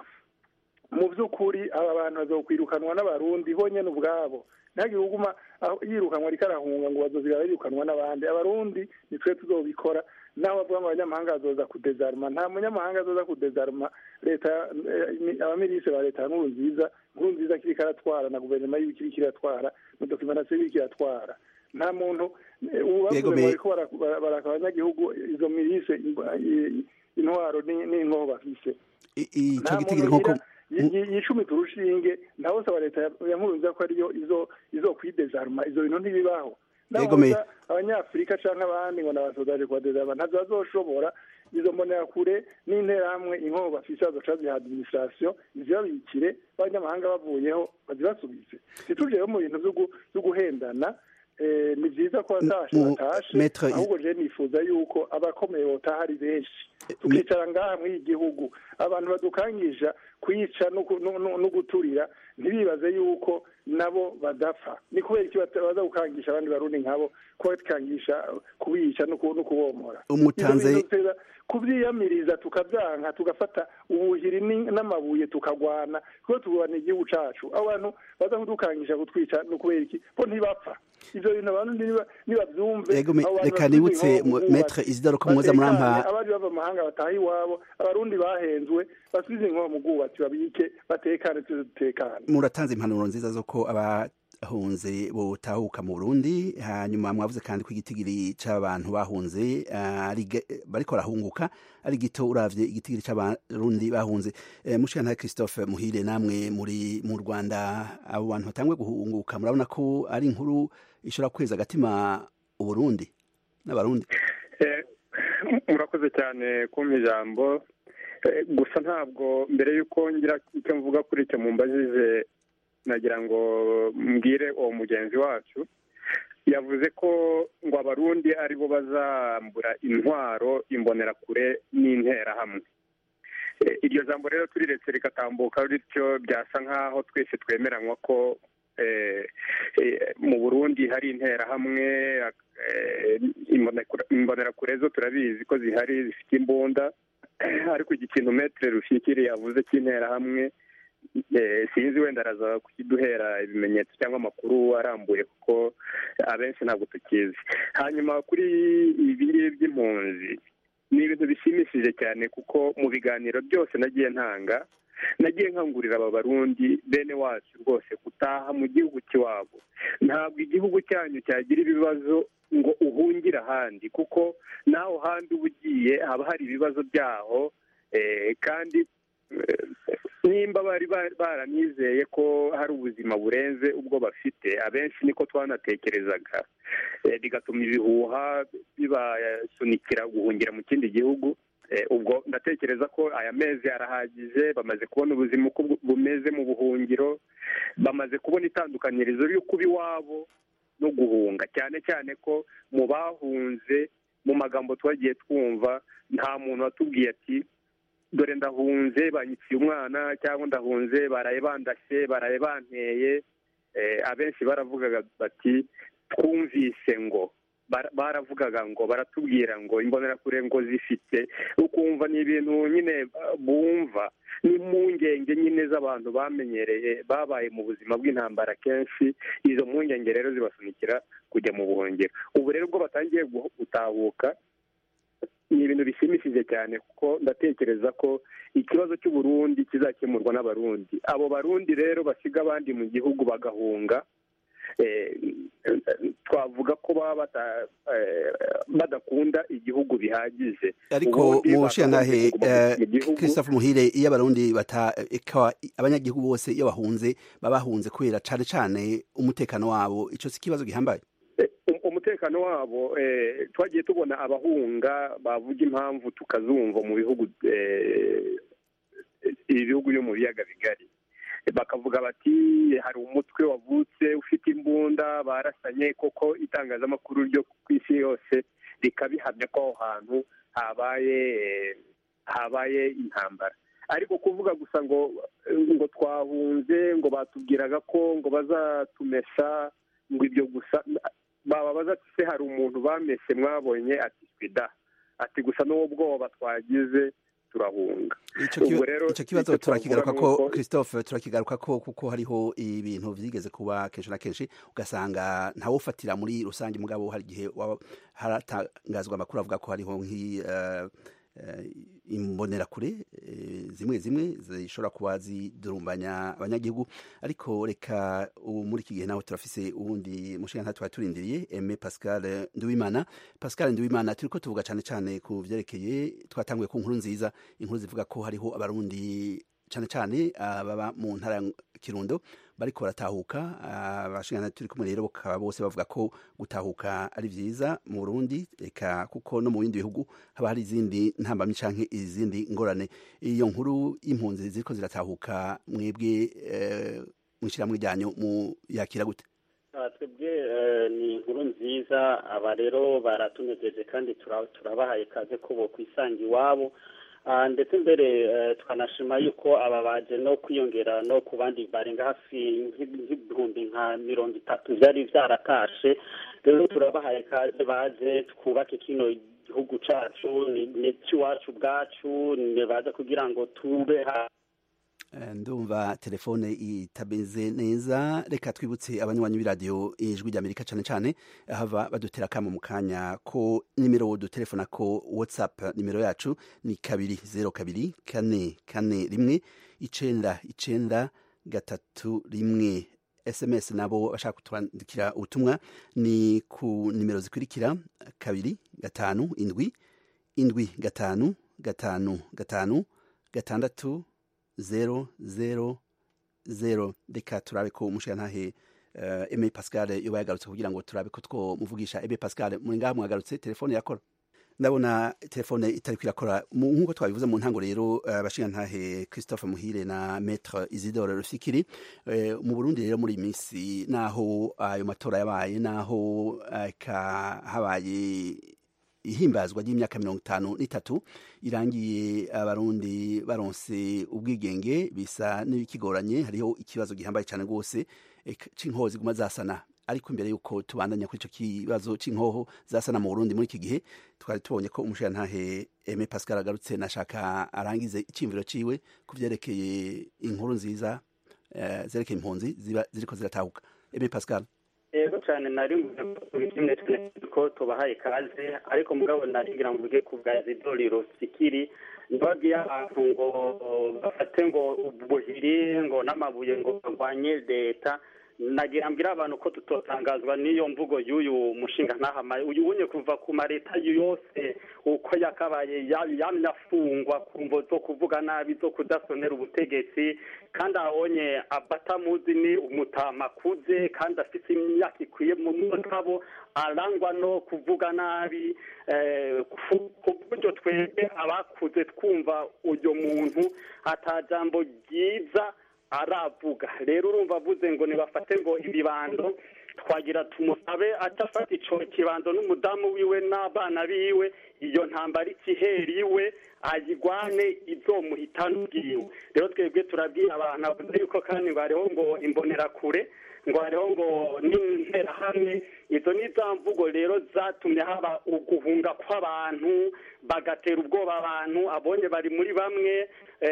Speaker 12: mu by'ukuri aba bantu bazokwirukanwa n'abarundi bonyene ubwabo ntihagire uguma aho yirukanwa ariko arahunga ngo bazozira birukanwa n'abandi abarundi ni twe tuzobikora naho bavuga ngo abanyamahanga bazoza kudezaruma nta munyamahanga azoza kudezaruma leta eh, abamirise ba leta ya nkuru nziza nkuru nziza kiriko aratwara na guverinoma yiwe kiriko iratwara na dokimentasiyo iriko iratwara nta muntu eh, ubu
Speaker 11: Yego,
Speaker 12: bavuze ngo
Speaker 11: me-
Speaker 12: bariko bara- bara- baraka abanyagihugu izo mirise imba- i- intwaro ni- n'inkoho bafise
Speaker 11: ico
Speaker 12: nta
Speaker 11: gitigiri
Speaker 12: muntu
Speaker 11: nk'uko
Speaker 12: yi- yi- yicumita urushinge ntawe usaba leta ya- ya nkurunziza ko ariyo izo izo kwidezaruma izo bintu ntibibaho
Speaker 11: Yego, me-
Speaker 12: nabuza abanyafurika canke abandi ngo nabasodaje kubadezaruma ntabyo bazoshobora izo mbonerakure n'interahamwe inkoho bafise bazoca ziha administration izibabikire abanyamahanga bavuyeho bazibasubize ntituje rero mu bintu vyo gu- vyo guhendana eh, ni vyiza ko batashe
Speaker 11: mu-
Speaker 12: batashe
Speaker 11: Maître Is-
Speaker 12: ahubwo je nifuza yuko abakomeye botaha ari benshi tukicara ngaha muri iki gihugu abantu badukangisha kwica no ku- no- no- no guturira ntibibaze yuko nabo badapfa ni kubera iki bata- baza gukangisha abandi barundi nkabo ko bakangisha kubica no ku- no kubomora
Speaker 11: Umutanze-
Speaker 12: Ivyo bintu tuteza kuvyiyamiriza tukavyanka tugafata ubuhiri ni- n'amabuye tukagwana kuko tugwana igihugu cacu abo bantu baza kudukangisha kutwica no kubera iki bo ntibapfa ivyo bintu abantu niba- nibavyumve
Speaker 11: Yego, me-
Speaker 12: abo bantu
Speaker 11: reka
Speaker 12: bafite
Speaker 11: nibutse
Speaker 12: inkoho
Speaker 11: mu-
Speaker 12: mu
Speaker 11: Maître
Speaker 12: bwubatsi,
Speaker 11: Isidore ko muza murampa-
Speaker 12: batekanye, abandi bava mu mahanga bataha iwabo abarundi bahenzwe basubize inkoho mu bwubatsi babike batekane tuze dutekane
Speaker 11: muratanze impanuro nziza zo ko abahunze botahuka mu Burundi hanyuma mwavuze kandi ko igitigiri c'abantu bahunze ah, ari ge- bariko barahunguka ari gito uravye igitigiri c'abarundi bahunze eh, mushikana Christophe Muhire namwe muri mu Rwanda abo bantu batangwe guhunguka murabona ko ari inkuru ishobora kweza agatima uburundi n'abarundi
Speaker 13: Eh, murakoze cyane kumpa ijambo Eh, gusa ntabwo mbere y'uko ngira icyo mvuga kuri icyo mumbajije nagira ngo mbwire uwo mugenzi wacu yavuze ko ngo abarundi aribo bazambura intwaro imbonerakure n'interahamwe Eh, iryo jambo rero turiretse rikatambuka bityo byasa nk'aho twese twemeranywa ko eh, eh, mu burundi hari interahamwe eh, imbonekura- imbonerakure zo turabizi ko zihari zifite imbunda ariko iki kintu metere rushikiri yavuze cy'interahamwe eh, sinzi wenda araza kukiduhera ibimenyetso cyangwa amakuru arambuye kuko abenshi ntabwo tukizi hanyuma kuri ibi ngibi by'impunzi ni ibintu bishimishije cyane kuko mu biganiro byose nagiye ntanga nagiye nkangurira aba barundi bene wacu rwose gutaha mu gihugu cy'iwabo ntabwo igihugu cyanyu cyagira ibibazo ngo uhungire ahandi kuko naho handi uba ugiye haba hari ibibazo byaho eh, kandi eh, nimba bari ba- baranizeye ko hari ubuzima burenze ubwo bafite abenshi niko twanatekerezaga Eh, bigatuma ibihuha bibasunikira guhungira mu kindi gihugu Eh, ubwo ndatekereza ko aya mezi arahagije bamaze kubona ubuzima uko bu- bumeze mu buhungiro bamaze kubona itandukanyirizo ryo kuba iwabo no guhunga cyane cyane ko mu bahunze mu magambo twagiye twumva nta muntu watubwiye ati dore ndahunze banyikiye umwana cyangwa ndahunze baraye bandashye baraye banteye Eh, abenshi baravugaga bati twumvise ngo bara- baravugaga ngo baratubwira ngo imbonerakure ngo zifite ukumva ni ibintu nyine uh, bumva n'impungenge nyine z'abantu bamenyereye babaye mu buzima bw'intambara kenshi izo mpungenge rero zibasunikira kujya mu buhungiro ubu rero ubwo batangiye gu- gutahuka ni ibintu bishimishije cyane kuko ndatekereza ko ikibazo cy'uburundi kizakemurwa n'abarundi abo barundi rero basiga abandi mu gihugu bagahunga eh, twavuga ko baba bata- eh, badakunda igihugu bihagije
Speaker 11: ariko
Speaker 13: Ubundi
Speaker 11: mu nshingantahe
Speaker 13: bakagombye kuguma mu gihugu.
Speaker 11: christophe muhire iyo abarundi bata eka abanyagihugu bose iyo bahunze baba bahunze kubera cane cane umutekano wabo ico si ikibazo gihambaye
Speaker 13: Um- umutekano wabo eh, twagiye tubona abahunga bavuga impamvu tukazumva mu bihugu eh, ibi bihugu byo mu biyaga bigari bakavuga bati hari umutwe wavutse ufite imbunda barasanye koko itangazamakuru ryo ku isi yose rikabihamya ko aho hantu habaye eh, habaye intambara ariko kuvuga gusa ngo ngo twahunze ngo batubwiraga ko ngo bazatumesha ngo ibyo gusa bababaza ati se hari umuntu bamese mwabonye ati swida ati gusa n'uwo bwoba twagize turahunga
Speaker 11: ico ki-
Speaker 13: Ubwo rero
Speaker 11: ico kibazo
Speaker 13: icyo
Speaker 11: turakigaruka
Speaker 13: twavuga
Speaker 11: ko
Speaker 13: ni uko-
Speaker 11: christophe turakigaruka ko kuko hariho ibintu vyigeze kuba kenshi na kenshi ugasanga ntawufatira muri rusange mugabo hari igihe waba- haratangazwa amakuru avuga ko hariho nk'i eh, eh, imbonerakure eh, zimwe zimwe zishobora kuba zidurumbanya abanyagihugu ariko reka ubu muri iki gihe naho turafise uwundi mushinga nta twari turindiriye Aime Pascal Nduwimana Pascal Nduwimana turiko tuvuga cane cane ku vyerekeye twatanguye ku nkuru nziza inkuru zivuga ko hariho abarundi cane cane ababa mu ntara ya Kirundo bariko baratahuka abashingana turi kumwe rero bakaba bose bavuga ko gutahuka ari vyiza mu Burundi eka kuko no mu bindi bihugu haba hari izindi ntambamyi canke izindi ngorane iyo nkuru y'impunzi ziriko ziratahuka mwebwe eh, mwishyiramwe ryanyu mu yakira gute
Speaker 14: Ah, twebwe eh, ni inkuru nziza aba rero baratunejeje kandi tura- turabahaye ikaze ko bo kwisanga iwabo Ah, ndetse mbere eh, tukanashima yuko aba baje no kwiyongera no ku bandi barenga hafi nk'i- nk'ibihumbi nka mirongo itatu byari byaratashe rero turabahaye ikaze baze twubake kino gihugu cacu ni ni icy'iwacu bwacu ni baze kugira ngo tube ha
Speaker 11: Eh, ndumva telefone itameze neza reka twibutse abanywanyi b'iradiyo ijwi ry'amerika cane cane hava badutera akamo mu kanya ko nimero dutelefona ko whatsapp nimero yacu ni kabiri zero kabiri kane kane rimwe icenda icenda gatatu rimwe sms nabo bashaka kutwandikira ubutumwa ni ku nimero zikurikira kabiri gatanu indwi indwi gatanu gatanu gatanu gatandatu zero zero zero reka turabe ko umushirantahe uh, Aime Pascal yoba yagarutse kugira ngo turabe ko twomuvugisha Aime Pascal muri ngaha mwagarutse telefone yakora ndabona telefone itari kwirakora nk'uko twabivuze mu ntango rero abashingantahe christophe muhire na maître isidore rufikiri mu burundi rero muri iyi minsi naho ayo matora yabaye naho habaye ihimbazwa ry'imyaka mirongo itanu n'itatu irangiye abarundi baronse ubwigenge bisa n'ibikigoranye hariho ikibazo gihambaye cyane rwose c'inkoho ziguma zasana ariko imbere y'uko tubandanya kuri icyo kibazo cy'inkoho zasana mu burundi muri iki gihe twari tubonye ko umushirantahe eme pascal agarutse nashaka arangize icyiyumviro ciwe ku byerekeye inkuru nziza zerekeye impunzi ziriko ziratahuka eme pascal
Speaker 14: yego cyane nari kimwe ko tubahaye ikaze ariko mugabo narigira ngo mvuge ku bwa zidoriro sikiri ntibabwiye abantu ngo bafate ngo ubuhiri ngo n'amabuye ngo barwanye leta nagira mbwira abantu ko tutotangazwa n'iyo mvugo y'uyu mushinga ntahama uyu unye kuva ku mareta yose uko yakabaye yamye afungwa ku mvo zo kuvuga nabi zo kudasonera ubutegetsi kandi abonye abatamuzi ni umutama akuze kandi afite imyaka ikwiye mu mugabo arangwa no kuvuga nabi ku buryo twebwe abakuze twumva uyu muntu atajambo ryiza aravuga rero urumva avuze ngo nibafate ngo ibibando twagira tumusabe atafata ico kibando n'umudamu wiwe n'abana biwe iyo ntambara ikiheri iwe ayigwane izomuhitana ubwiwe rero twebwe turabwira abantu avuze yuko kandi ngo hariho ngo imbonerakure ngo hariho ngo n'interahamwe izo ni za mvugo rero zatumye haba uguhunga kw'abantu bagatera ubwoba abantu abonye bari muri bamwe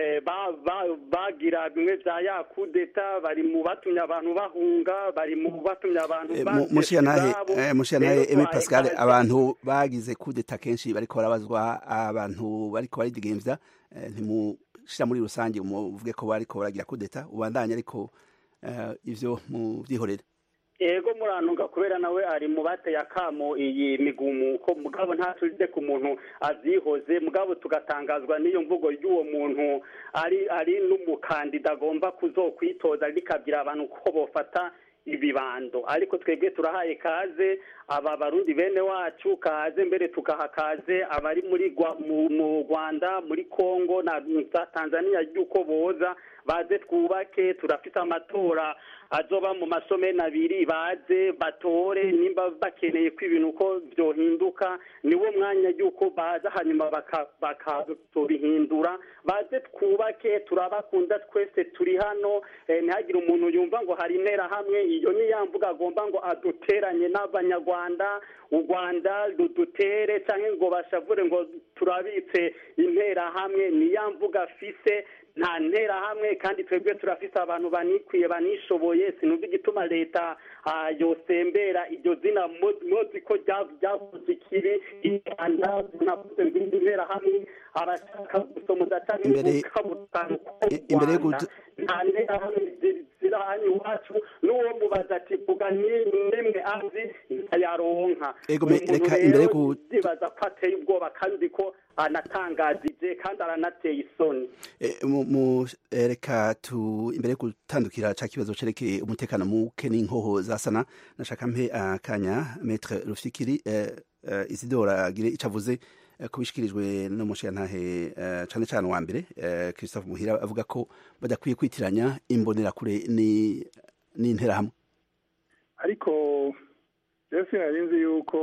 Speaker 14: bagira bimwe bya yakudeta bari mu batumye abantu bahunga bari mu batumye abantu
Speaker 11: mushiyanahe emi pascal abantu bagize kudeta kenshi bariko barabazwa abantu bariko baridigemvya ntimushira muri rusange muvuge ko bariko baragira kudeta ubandanye ariko ivyo muvyihorere
Speaker 14: ego murantunga kubera nawe ari mu bateye akamo iyi migumuko mugabo ntaturide ku muntu azihoze mugabo tugatangazwa n'iyo mvugo y'uwo muntu ari ari n'umukandida agomba kuzokwitoza rikabwira abantu ko bofata ibibando ariko twebwe turahaye kaze aba barundi bene wacu kaze mbere tugaha kaze abari muri mu rwanda muri congo na tanzania y'uko boza baze twubake turafite amatora azoba mu masomeni abiri baze batore nimba bakeneye ko ibintu uko byohinduka niwo mwanya y'uko baza hanyuma bakabihindura baze twubake turabakunda twese turi hano ntihagire umuntu yumva ngo hari interahamwe iyo ni ya mvuga agomba ngo aduteranye n'abanyarwanda u rwanda rudutere cyangwa ngo bashavure ngo turabitse interahamwe ni ya mvuga afise nta nterahamwe kandi twebwe turafise abantu banikwiye banishoboye sinumva igituma leta yosembera iryo zina mozi ko ryavuze ikiri rwanda navuze ngo indi nterahamwe abashaka gusomuza cyangwa
Speaker 11: imbere
Speaker 14: nta nterahamwe ziri hano iwacu n'uwo mubaza ati vuga nimwe azi ntayaronka
Speaker 11: reka imbere yo
Speaker 14: yibaza ko ateye ubwoba kandi ko anatangazije kandi aranateye isoni
Speaker 11: reka tu imbere yo gutandukira cya kibazo cerekeye umutekano muke n'inkoho zasana nashaka mpe akanya metre rufikiri isidora agire icyo avuze kubishikirijwe n'umushirantahe cyane cyane wa mbere christophe muhira avuga ko badakwiye kwitiranya imbonerakure n'interahamwe
Speaker 12: ariko rero sinari nzi yuko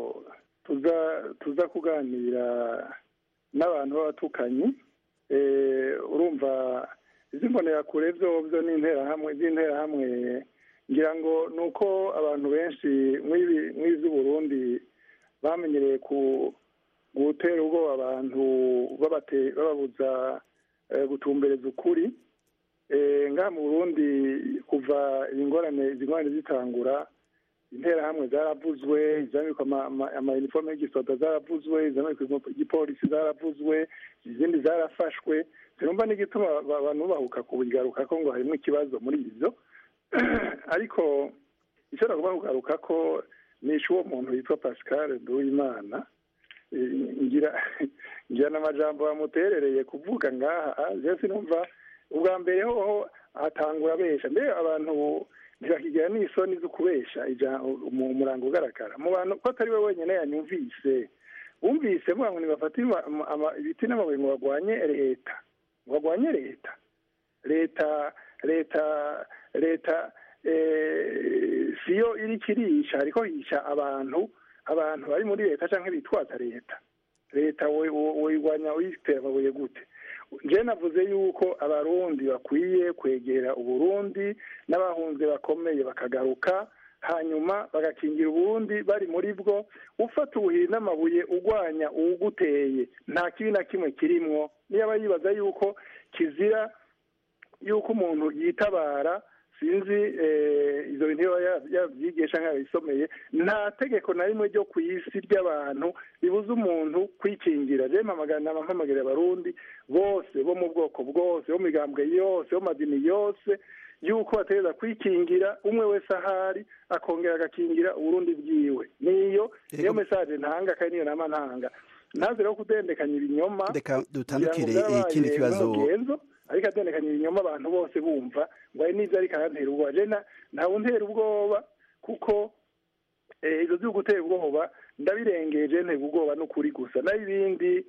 Speaker 12: tuza kuganira n'abantu b'abatukanyi urumva izi mbonerakure byo byo n'interahamwe z'interahamwe ngira ngo ni uko abantu benshi Burundi bamenyereye ku gutera ubwoba abantu bababuza gutumbereza ukuri ngaha mu burundi kuva ingorane izi ngorane zitangura interahamwe zaravuzwe izamikwa amayinifomu y'igisoda zaravuzwe izamikwa igipolisi zaravuzwe izindi zarafashwe sinumva n'igituma abantu bahuka kubigaruka ko ngo harimo ikibazo muri ibyo ariko icyo nagomba kugaruka ko nishe uwo muntu witwa pascal nduwimana ngira ngira n'amajambo bamuterereye kuvuga ngaha rero sinumva ubwa mbere hoho hatangura besha mbere abantu ntibakigira n'isoni zo kubesha umurango ugaragara mu bantu ko atari we wenyine yanyumvise wumvise mvuga ngo nibafate ibiti n'amabuye ngo barwanye leta ngo barwanye leta leta leta leta siyo iri kirisha ariko yica abantu abantu bari muri leta cyangwa bitwaza leta leta uyirwanya uyitera amabuye gute njye navuze yuko abarundi bakwiye kwegera uburundi n'abahunze bakomeye bakagaruka hanyuma bagakingira uburundi bari muri bwo ufata ubuhiri n'amabuye urwanya uwuguteye nta kibi na kimwe kirimwo niba yibaza yuko kizira yuko umuntu yitabara sinzi izo bintu yabyigisha nk'abisomeye nta tegeko na rimwe ryo ku isi ry'abantu ribuza umuntu kwikingira rero mpamagarira abarundi bose bo mu bwoko bwose bo mu migambwe yose bo mu madini yose yuko bategereza kwikingira umwe wese ahari akongera agakingira uburundi bwiwe niyo niyo mesaje ntanga kandi niyo nama ntanga ntaze rero kudendekanya ibinyoma
Speaker 11: reka dutandukire ikindi kibazo
Speaker 12: ariko adendekanya ibinyoma abantu bose bumva ngo hari n'ibyo ariko arantera ubwoba jena ntawe untera ubwoba kuko ibyo byo gutera ubwoba ndabirengeje ntera ubwoba n'ukuri gusa naho ibindi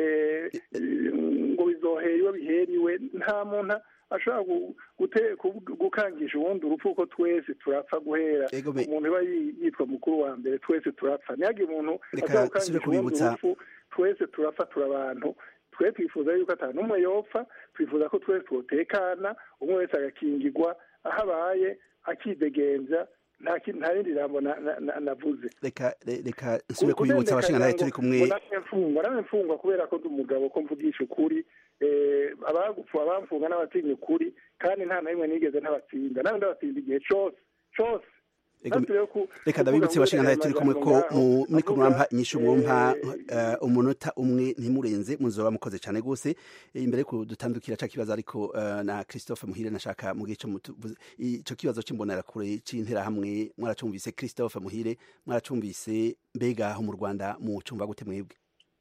Speaker 12: ngo bizohera iwe biheriwe nta muntu ashobora gukangisha ubundi urupfu kuko twese turapfa guhera umuntu uba yitwa mukuru wa mbere twese turapfa ntihagire umuntu ashobora gukangisha ubundi urupfu twese turapfa turi abantu twe twifuza yuko atanu n'umwe yopfa twifuza ko twese twotekana umwe wese agakingirwa aho abaye akidegenza nta rindi jambo navuze
Speaker 11: reka reka nsubire kubibutsa abashinga nawe turi kumwe
Speaker 12: mfungwa nawe mfungwa kubera ko ndi umugabo ko mvugisha ukuri abagupfa abamfunga n'abatinya ukuri kandi nta na rimwe nigeze ntabatsinda nawe ndabatsinda igihe cyose cyose
Speaker 11: reka ndabibutse bashinga nawe turi kumwe ko muri ko mwampa inyishu mwumpa umunota umwe ntimurenze muzoba mukoze cyane rwose imbere yo dutandukira cya kibazo ariko na christophe muhire nashaka mu gice icyo kibazo cy'imbonerakure cy'interahamwe mwaracumvise christophe muhire mwaracumvise mbega aho mu rwanda mu cumba gute mwebwe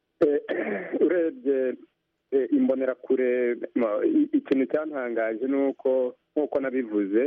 Speaker 13: urebye imbonerakure ikintu cyantangaje ni uko nk'uko nabivuze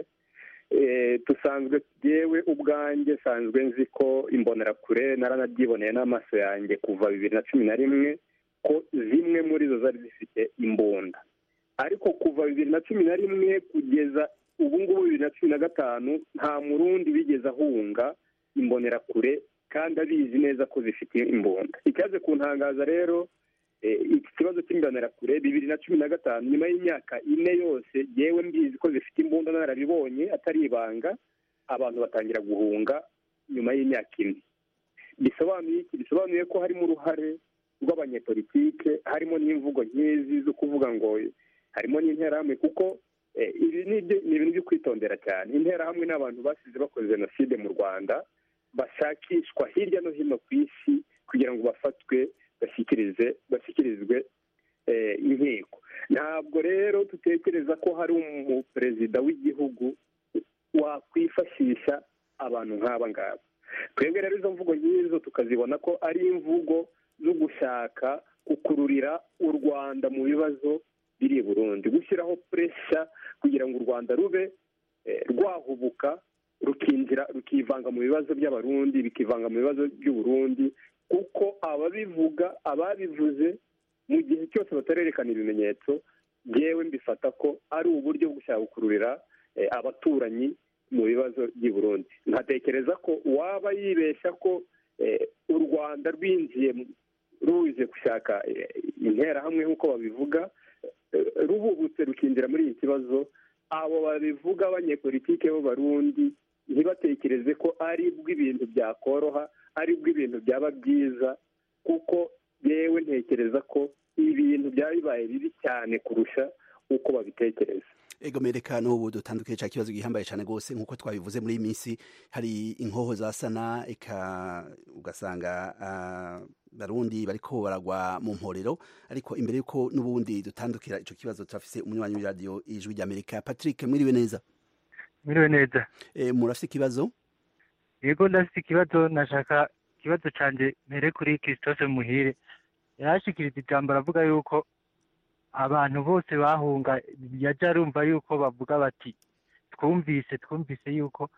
Speaker 13: dusanzwe yewe ubwanjye sanzwe nzi ko imbonerakure naranabyiboneye n'amaso yanjye kuva bibiri na cumi na rimwe ko zimwe muri zo zari zifite imbunda ariko kuva bibiri na cumi na rimwe kugeza ubu ngubu bibiri na cumi na gatanu nta murundi wigeze ahunga imbonerakure kandi abizi neza ko zifite imbunda icyaje kuntangaza rero iki kibazo cy'imbonerakure bibiri na cumi na gatanu nyuma y'imyaka ine yose yewe mbizi ko zifite imbunda narabibonye atari ibanga abantu batangira guhunga nyuma y'imyaka ine bisobanuye iki bisobanuye ko harimo uruhare rw'abanyepolitike harimo n'imvugo nk'izi zo kuvuga ngo harimo n'interahamwe kuko ibi ni ibintu byo kwitondera cyane interahamwe ni abantu basize bakoze jenoside mu rwanda bashakishwa hirya no hino ku isi kugira ngo bafatwe bashyikirize bashyikirizwe inkiko ntabwo rero dutekereza ko hari umuperezida w'igihugu wakwifashisha abantu nk'aba ngaba twebwe rero izo mvugo nk'izo tukazibona ko ari imvugo zo gushaka gukururira u rwanda mu bibazo biri i burundi gushyiraho puresha kugira ngo u rwanda rube rwahubuka rukinjira rukivanga mu bibazo by'abarundi bikivanga mu bibazo by'uburundi kuko ababivuga ababivuze mu gihe cyose batarerekana ibimenyetso yewe mbifata ko ari uburyo bwo gushaka gukururira abaturanyi mu bibazo by'i Burundi nkatekereza ko waba yibeshya ko u rwanda rwinjiye ruje gushaka interahamwe nk'uko babivuga ruhubutse rukinjira muri iki kibazo abo babivuga abanyepolitike b'abarundi ntibatekereze ko ari bw'ibintu byakoroha ari bw'ibintu byaba byiza kuko yewe ntekereza ko ibintu byaba bibaye bibi cyane kurusha uko babitekereza
Speaker 11: ego mereka n'ubu dutandukanye cya kibazo gihambaye cyane rwose nk'uko twabivuze muri iyi minsi hari inkoho za sana eka ugasanga barundi bariko baragwa mu mporero ariko imbere y'uko n'ubundi dutandukira icyo kibazo turafise umunywanyi w'iradiyo ijwi ry'amerika patrick mwiriwe neza
Speaker 15: mwiriwe neza
Speaker 11: murafite ikibazo
Speaker 15: yego ndafite ikibazo nashaka ikibazo cyanjye mbere kuri christophe muhire yarashikiriza ijambo aravuga yuko abantu bose bahunga yajya arumva yuko bavuga bati twumvise twumvise yuko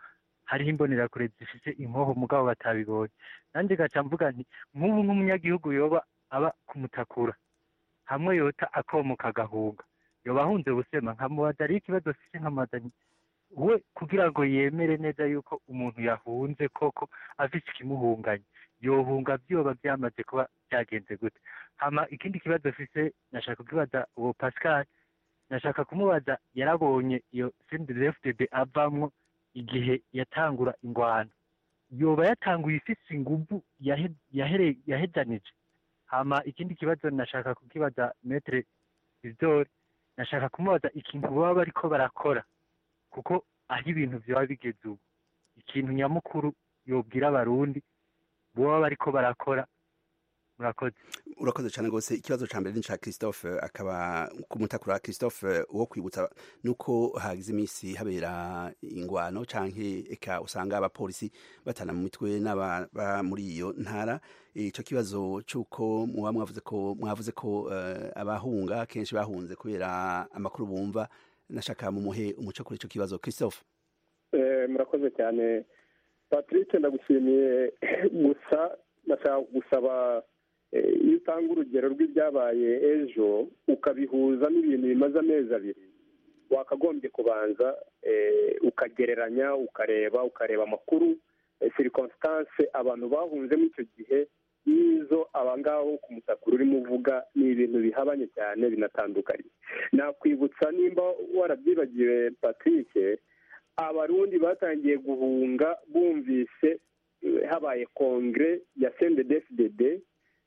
Speaker 15: hariho imbonerakure zifite inkoho mugabo batabibonye nanjye gaca mvuga nti nk'ubu nk'umunyagihugu yoba aba kumutakura hamwe yota akomoka agahunga yoba ahunze busema nkamubaza ariho ikibazo afite nkamubaza nti we kugira ngo yemere neza yuko umuntu yahunze koko afite ikimuhunganye yohunga byoba byamaze kuba byagenze gute hama ikindi kibazo afise nashaka kukibaza uwo pascal nashaka kumubaza yarabonye iyo sendefdb avamwo igihe yatangura ingwano yoba yatanguye ifise inguvu yahe- yahere- yahejanije hama ikindi kibazo nashaka kukibaza metre isidore nashaka kumubaza ikintu baba bariko barakora kuko aho ibintu byaba bigeze ubu ikintu nyamukuru yobwira abarundi baba bariko barakora murakoze
Speaker 11: urakoze cyane rwose ikibazo cya mbere ni icya christophe akaba kumutakura christophe wo kwibutsa nuko hagize iminsi habera ingwano cyangwa eka usanga abapolisi batana mu mitwe n'ababa muri iyo ntara icyo kibazo cy'uko muba mwavuze ko mwavuze ko eh, abahunga kenshi bahunze kubera amakuru bumva nashaka mumuhe umuco kuri icyo kibazo christophe
Speaker 13: Eh, murakoze cyane patrick ndagushimiye gusa ndashaka gusaba eh, iyo utanga urugero rw'ibyabaye ejo ukabihuza n'ibintu bimaze amezi abiri wakagombye kubanza eh, ukagereranya ukareba ukareba amakuru circonstance abantu bahunzemo icyo gihe n'izo abangaho ku mutakuru urimo uvuga ni ibintu bihabanye cyane binatandukanye nakwibutsa nimba warabyibagiwe patrick abarundi batangiye guhunga bumvise eh, habaye kongere ya cndfdd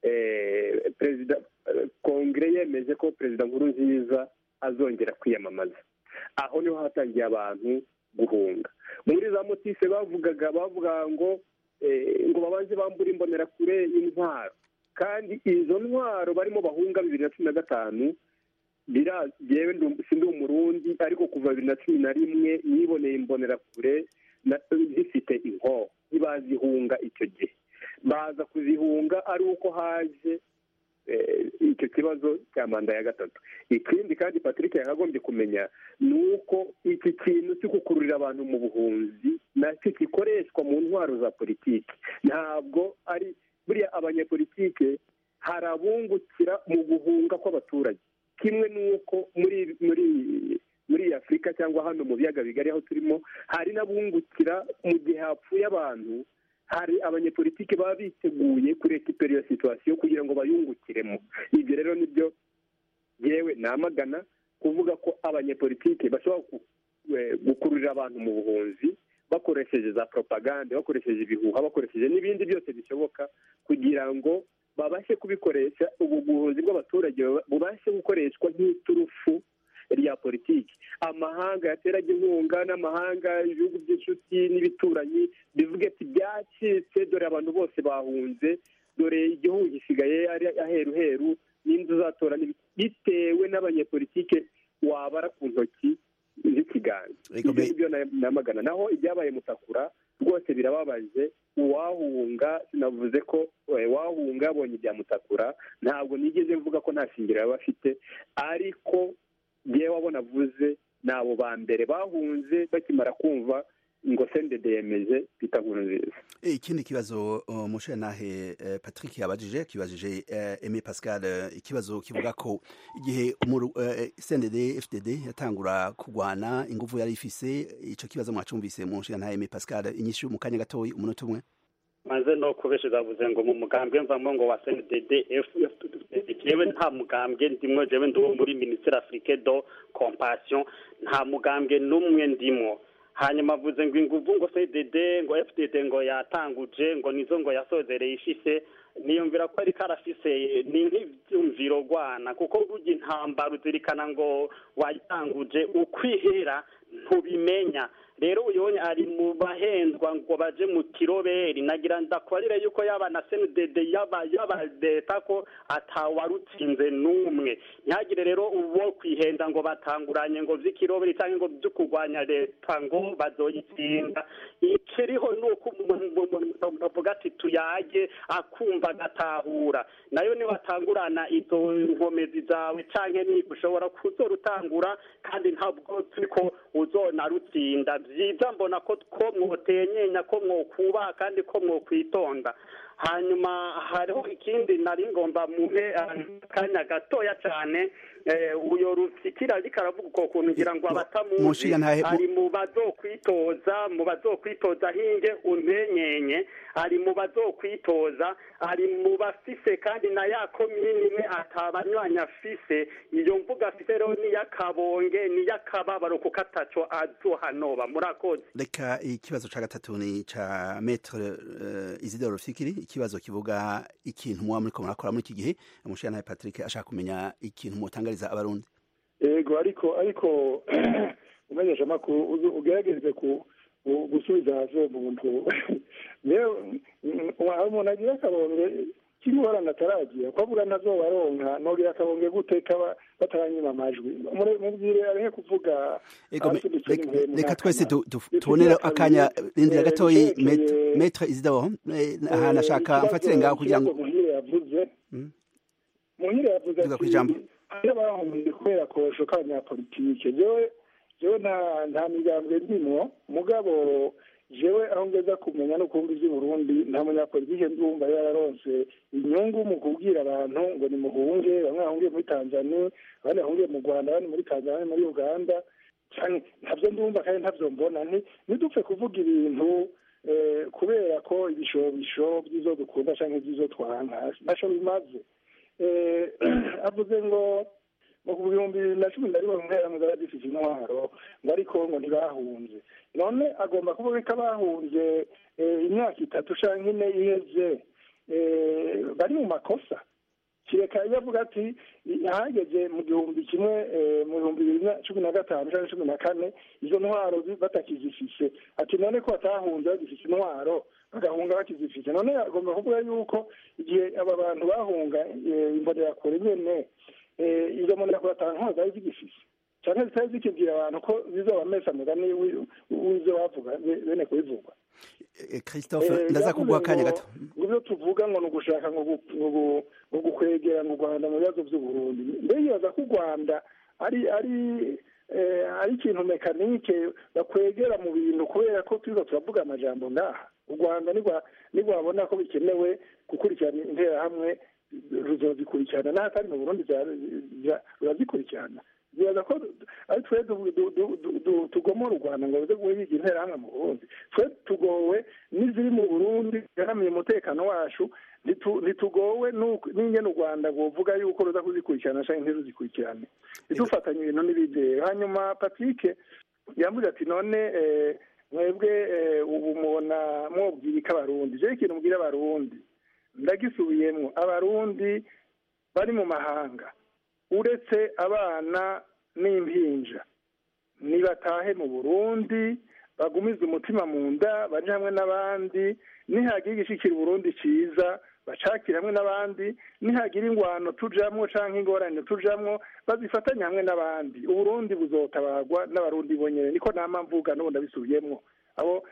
Speaker 13: eh, perezida eh, kongere yemeje ko perezida nkuru nziza azongera kwiyamamaza aho niho hatangiye abantu guhunga muri za motise bavugaga bavuga ngo eh, ngo babanze bambure imbonerakure intwaro kandi izo ntwaro barimo bahunga bibiri na cumi na gatanu bira yewe ndu- sindi umurundi ariko kuva bibiri na cumi na rimwe niboneye imbonerakure na- zifite inkoho ntibazihunga icyo gihe baza kuzihunga ari uko haje eh, icyo kibazo cya manda ya gatatu ikindi kandi patrick yakagombye kumenya ni uko iki kintu cyo gukururira abantu mu buhunzi nacyo gikoreshwa mu ntwaro za politiki ntabwo ari buriya abanyepolitike hari abungukira mu guhunga kw'abaturage kimwe n'uko muri muri muri afurika cyangwa hano mu biyaga bigari aho turimo hari n'abungukira mu gihe hapfuye abantu hari abanyepolitiki baba biteguye kurekipera iyo situwasiyo kugira ngo bayungukiremo ibyo rero nibyo yewe namagana kuvuga ko abanyepolitiki bashobora ku- eh, gukururira abantu mu buhunzi bakoresheje za propagande bakoresheje ibihuha bakoresheje n'ibindi byose bishoboka kugira ngo babashe kubikoresha ubu buhunzi bw'abaturage buba- bubashe gukoreshwa nk'iturufu rya politiki amahanga yateraga inkunga n'amahanga ibihugu by'inshuti n'ibituranyi bivuga ati byacitse dore abantu bose bahunze dore igihugu gisigaye ari aheruheru n'inzu uzatora n'ibiki." bitewe n'abanyepolitike wabara ku ntoki z'ikiganza ibyo ngibyo na- namagana naho ibyabaye mutakura rwose birababaje uwahunga sinavuze ko eh, wahunga yabonye ibya mutakura ntabwo nigeze mvuga ko nta shingiro yaba afite ariko yewe wabona avuze ni abo ba mbere bahunze bakimara kumva ngo sendede yemeje bita nkuru nziza
Speaker 11: Eh, ikindi kibazo uh, mushenahe uh, Patrick yabajije kibajije uh, Aimé Pascal uh, ikibazo kivuga ko igihe umuru uh, CNDD FDD yatangura kugwana inguvu yari ifise ico kibazo mwacumvise mushenahe Aimé Pascal inyishu mu kanya gatoyi umunota umwe
Speaker 14: maze no kubesha bavuze ngo mu mugambwe mvamo ngo wa CNDD jewe nta mugambwe ndimwo jewe ndi uwo muri ministère africain do compassion nta mugambwe n'umwe ndimwo hanyuma avuze ngo inguvu ngo CDD ngo FDD ngo yatanguje ngo nizo ngo yasozereye ishise niyumvira ko ariko arafise ni nk'ivyumviro rwana kuko burya intambara uzirikana ngo wayitanguje ukwihera ntubimenya rero uyonye ari mu bahendwa ngo baje mu kiroberi nagira ndakwarire yuko yaba na CNDD yaba yaba leta ko atawarutsinze n'umwe ntihagire rero uwo kwihenda ngo batanguranye ngo vy'ikiroberi cyangwa ngo vyo kurwanya leta ngo bazoyitsinda ikiriho ni uko umuntu avuga ati tuyage akumva agatahura nayo niba atangurana izo nkomezi zawe canke ni ushobora kuzorutangura kandi ntabwo turiko uzonarutsinda byiza mbona ko ko mwotenyenya ko mwokubaha kandi ko mwokwitonda hanyuma hariho ikindi nari ngomba muhe akanya gatoya cyane uyo rusikira ariko aravuga uko kuntu ngira ngo abatamuzi ari mu bazokwitoza mu bazokwitoza hinge untenyenye ari mu bazokwitoza ari mu bafise kandi na ya komini imwe atabanywanyi afise iyo mvuga afise rero niy'akabonge niy'akababaro kuko ataco azohanoba murakoze
Speaker 11: reka ikibazo ca gatatu ni ca metre uh, isidore rufikiri ikibazo kivuga ikintu muba muriko murakora muri iki gihe umushirantahe patrick ashaka kumenya ikintu mutangariza abarundi
Speaker 12: yego ariko ariko umenyesha amakuru ugerageze ku gusubiza hasi uwo muntu umuntu agira akabonge k'ingorane ataragira ko avuga ntazoba aronka nogira akabonge gute kaba bataranyima amajwi mubwire areke kuvuga
Speaker 11: reka twese tubonere akanya rindira gatoyi metre isidore ahantu ashaka mfatire ngaho kugira ngo
Speaker 12: muhire yavuze muhire yavuze ati iyo bahungiye kubera kosho k'abanyapolitike jewe jewe nta nta migambwe ndimwo mugabo jewe aho ngeza kumenya no kumva iby'uburundi nta munyapolitike ndumva yararonse inyungu mu kubwira abantu ngo nimuhunge bamwe bahungiye muri tanzania abandi bahungiye mu rwanda abandi muri tanzania abandi muri uganda ntabyo ndumva kandi ntabyo mbona ntidupfe kuvuga ibintu kubera ko ibishobisho by'izo dukunda cyangwa iby'izo twanka ntacyo bimaze avuze ngo mu bihumbi bibiri na cumi na rimwe mu ntera zaba zifite intwaro ngo ariko ngo ntibahunze none agomba kuvuga ko abahunze imyaka itatu cyangwa ine iheze bari mu makosa kireka iyo avuga ati ahageze mu gihumbi kimwe mu bihumbi bibiri na cumi na gatanu cyangwa cumi na kane izo ntwaro batakizifise ati none ko batahunze bagifite intwaro bagahunga bakizifite none agomba kuvuga yuko igihe aba bantu bahunga imbonerakure nyene izo mbonerakure atanu ntwaro zari zigifise cyangwa zitari zikibwira abantu ko zizoba mesa mugani w'ivyo bavuga bene kubivugwa
Speaker 11: christophe ndaza kuguha akanya gato
Speaker 12: ibyo tuvuga ngo ni ugushaka ngo gukwegera mu rwanda mu bibazo by'uburundi mbere yibaza ko u rwanda ari ari ari ikintu mekanike bakwegera mu bintu kubera ko turiza turavuga amajambo ngaha u rwanda ntirwabona ko bikenewe gukurikirana interahamwe ruzozikurikirana n'ahatari mu burundi rurazikurikirana bibaza ko ari twe tugomora u rwanda ngo bize guhiga interahamwe mu burundi twe tugowe n'iziri mu burundi ziharamiye umutekano wacu ntitugowe n'ingene u rwanda rwovuga yuko ruza kuzikurikirana cyangwa ntiruzikurikirane ntidufatanye ibintu n'ibideye hanyuma patrick yambuze ati none mwebwe ubu mubona mwobwira ko abarundi jewe ikintu mbwira abarundi ndagisubiyemo abarundi bari mu mahanga uretse abana n'impinja nibatahe mu burundi bagumize umutima mu nda baje hamwe n'abandi nihagira igishikira uburundi ciza bacakire hamwe n'abandi nihagira ingwano tujamwo canke ingorane tujamwo bazifatanye hamwe n'abandi uburundi buzotabagwa n'abarundi bonyene niko nama mvuga n'ubu ndabisubiyemwo abo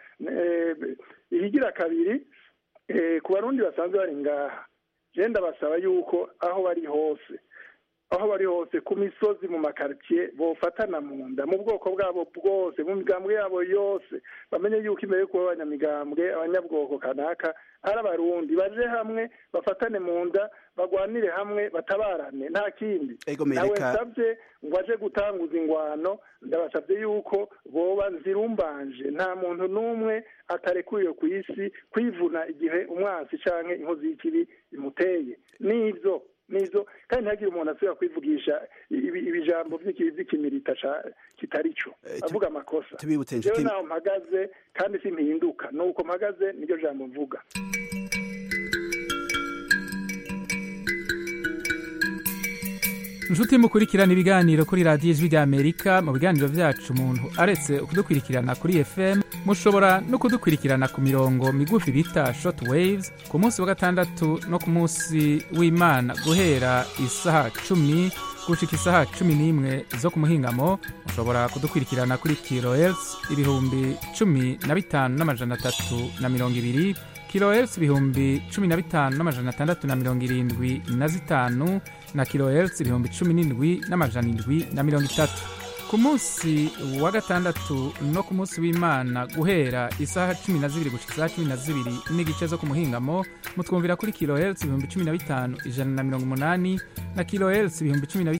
Speaker 12: ihigira kabiri ku barundi basanzwe bari ngaha je ndabasaba yuko aho bari hose aho bari hose ku misozi mu makaritsiye bofatana mu nda mu bwoko bwabo bwose mu migambwe yabo yose bamenye yuko imbere yo kuba abanyamigambwe abanyabwoko kanaka ari abarundi baje hamwe bafatane mu nda bagwanire hamwe batabarane nta kindi nawe nsabye ngo aje gutanguza ingwano ndabasabye yuko boba nzirumbanje nta muntu n'umwe atarekuriwe ku isi kwivuna igihe umwansi canke inkozi y'ikibi imuteye n'ivyo nizo kandi ntihagire umuntu asubira kwivugisha ibijambo by'ikimirita kitari cyo avuga amakosa rero naho mpagaze kandi simpinduka nuko mpagaze niryo jambo mvuga
Speaker 16: inshuti mukurikirana ibiganiro kuri radiyo ijwi ry'amerika mu biganiro byacu umuntu aretse kudukurikirana kuri fm mushobora no kudukurikirana ku mirongo migufi bita short waves ku munsi wa gatandatu no ku munsi w'imana guhera isaha cumi gushika isaha cumi n'imwe zo ku muhingamo mushobora kudukurikirana kuri kilohertz ibihumbi cumi na bitanu n'amajana atatu na mirongo ibiri kilohertz ibihumbi cumi na bitanu n'amajana atandatu na mirongo irindwi na zitanu na kilohertz ibihumbi cumi n'indwi n'amajana indwi na mirongo itatu ku munsi wa gatandatu no ku munsi w'imana guhera isaha cumi na zibiri gushika isaha cumi na zibiri n'igice zo ku muhingamo mutwumvira kuri kilohertz ibihumbi cumi na bitanu ijana na mirongo umunani na kilohertz ibihumbi cumi na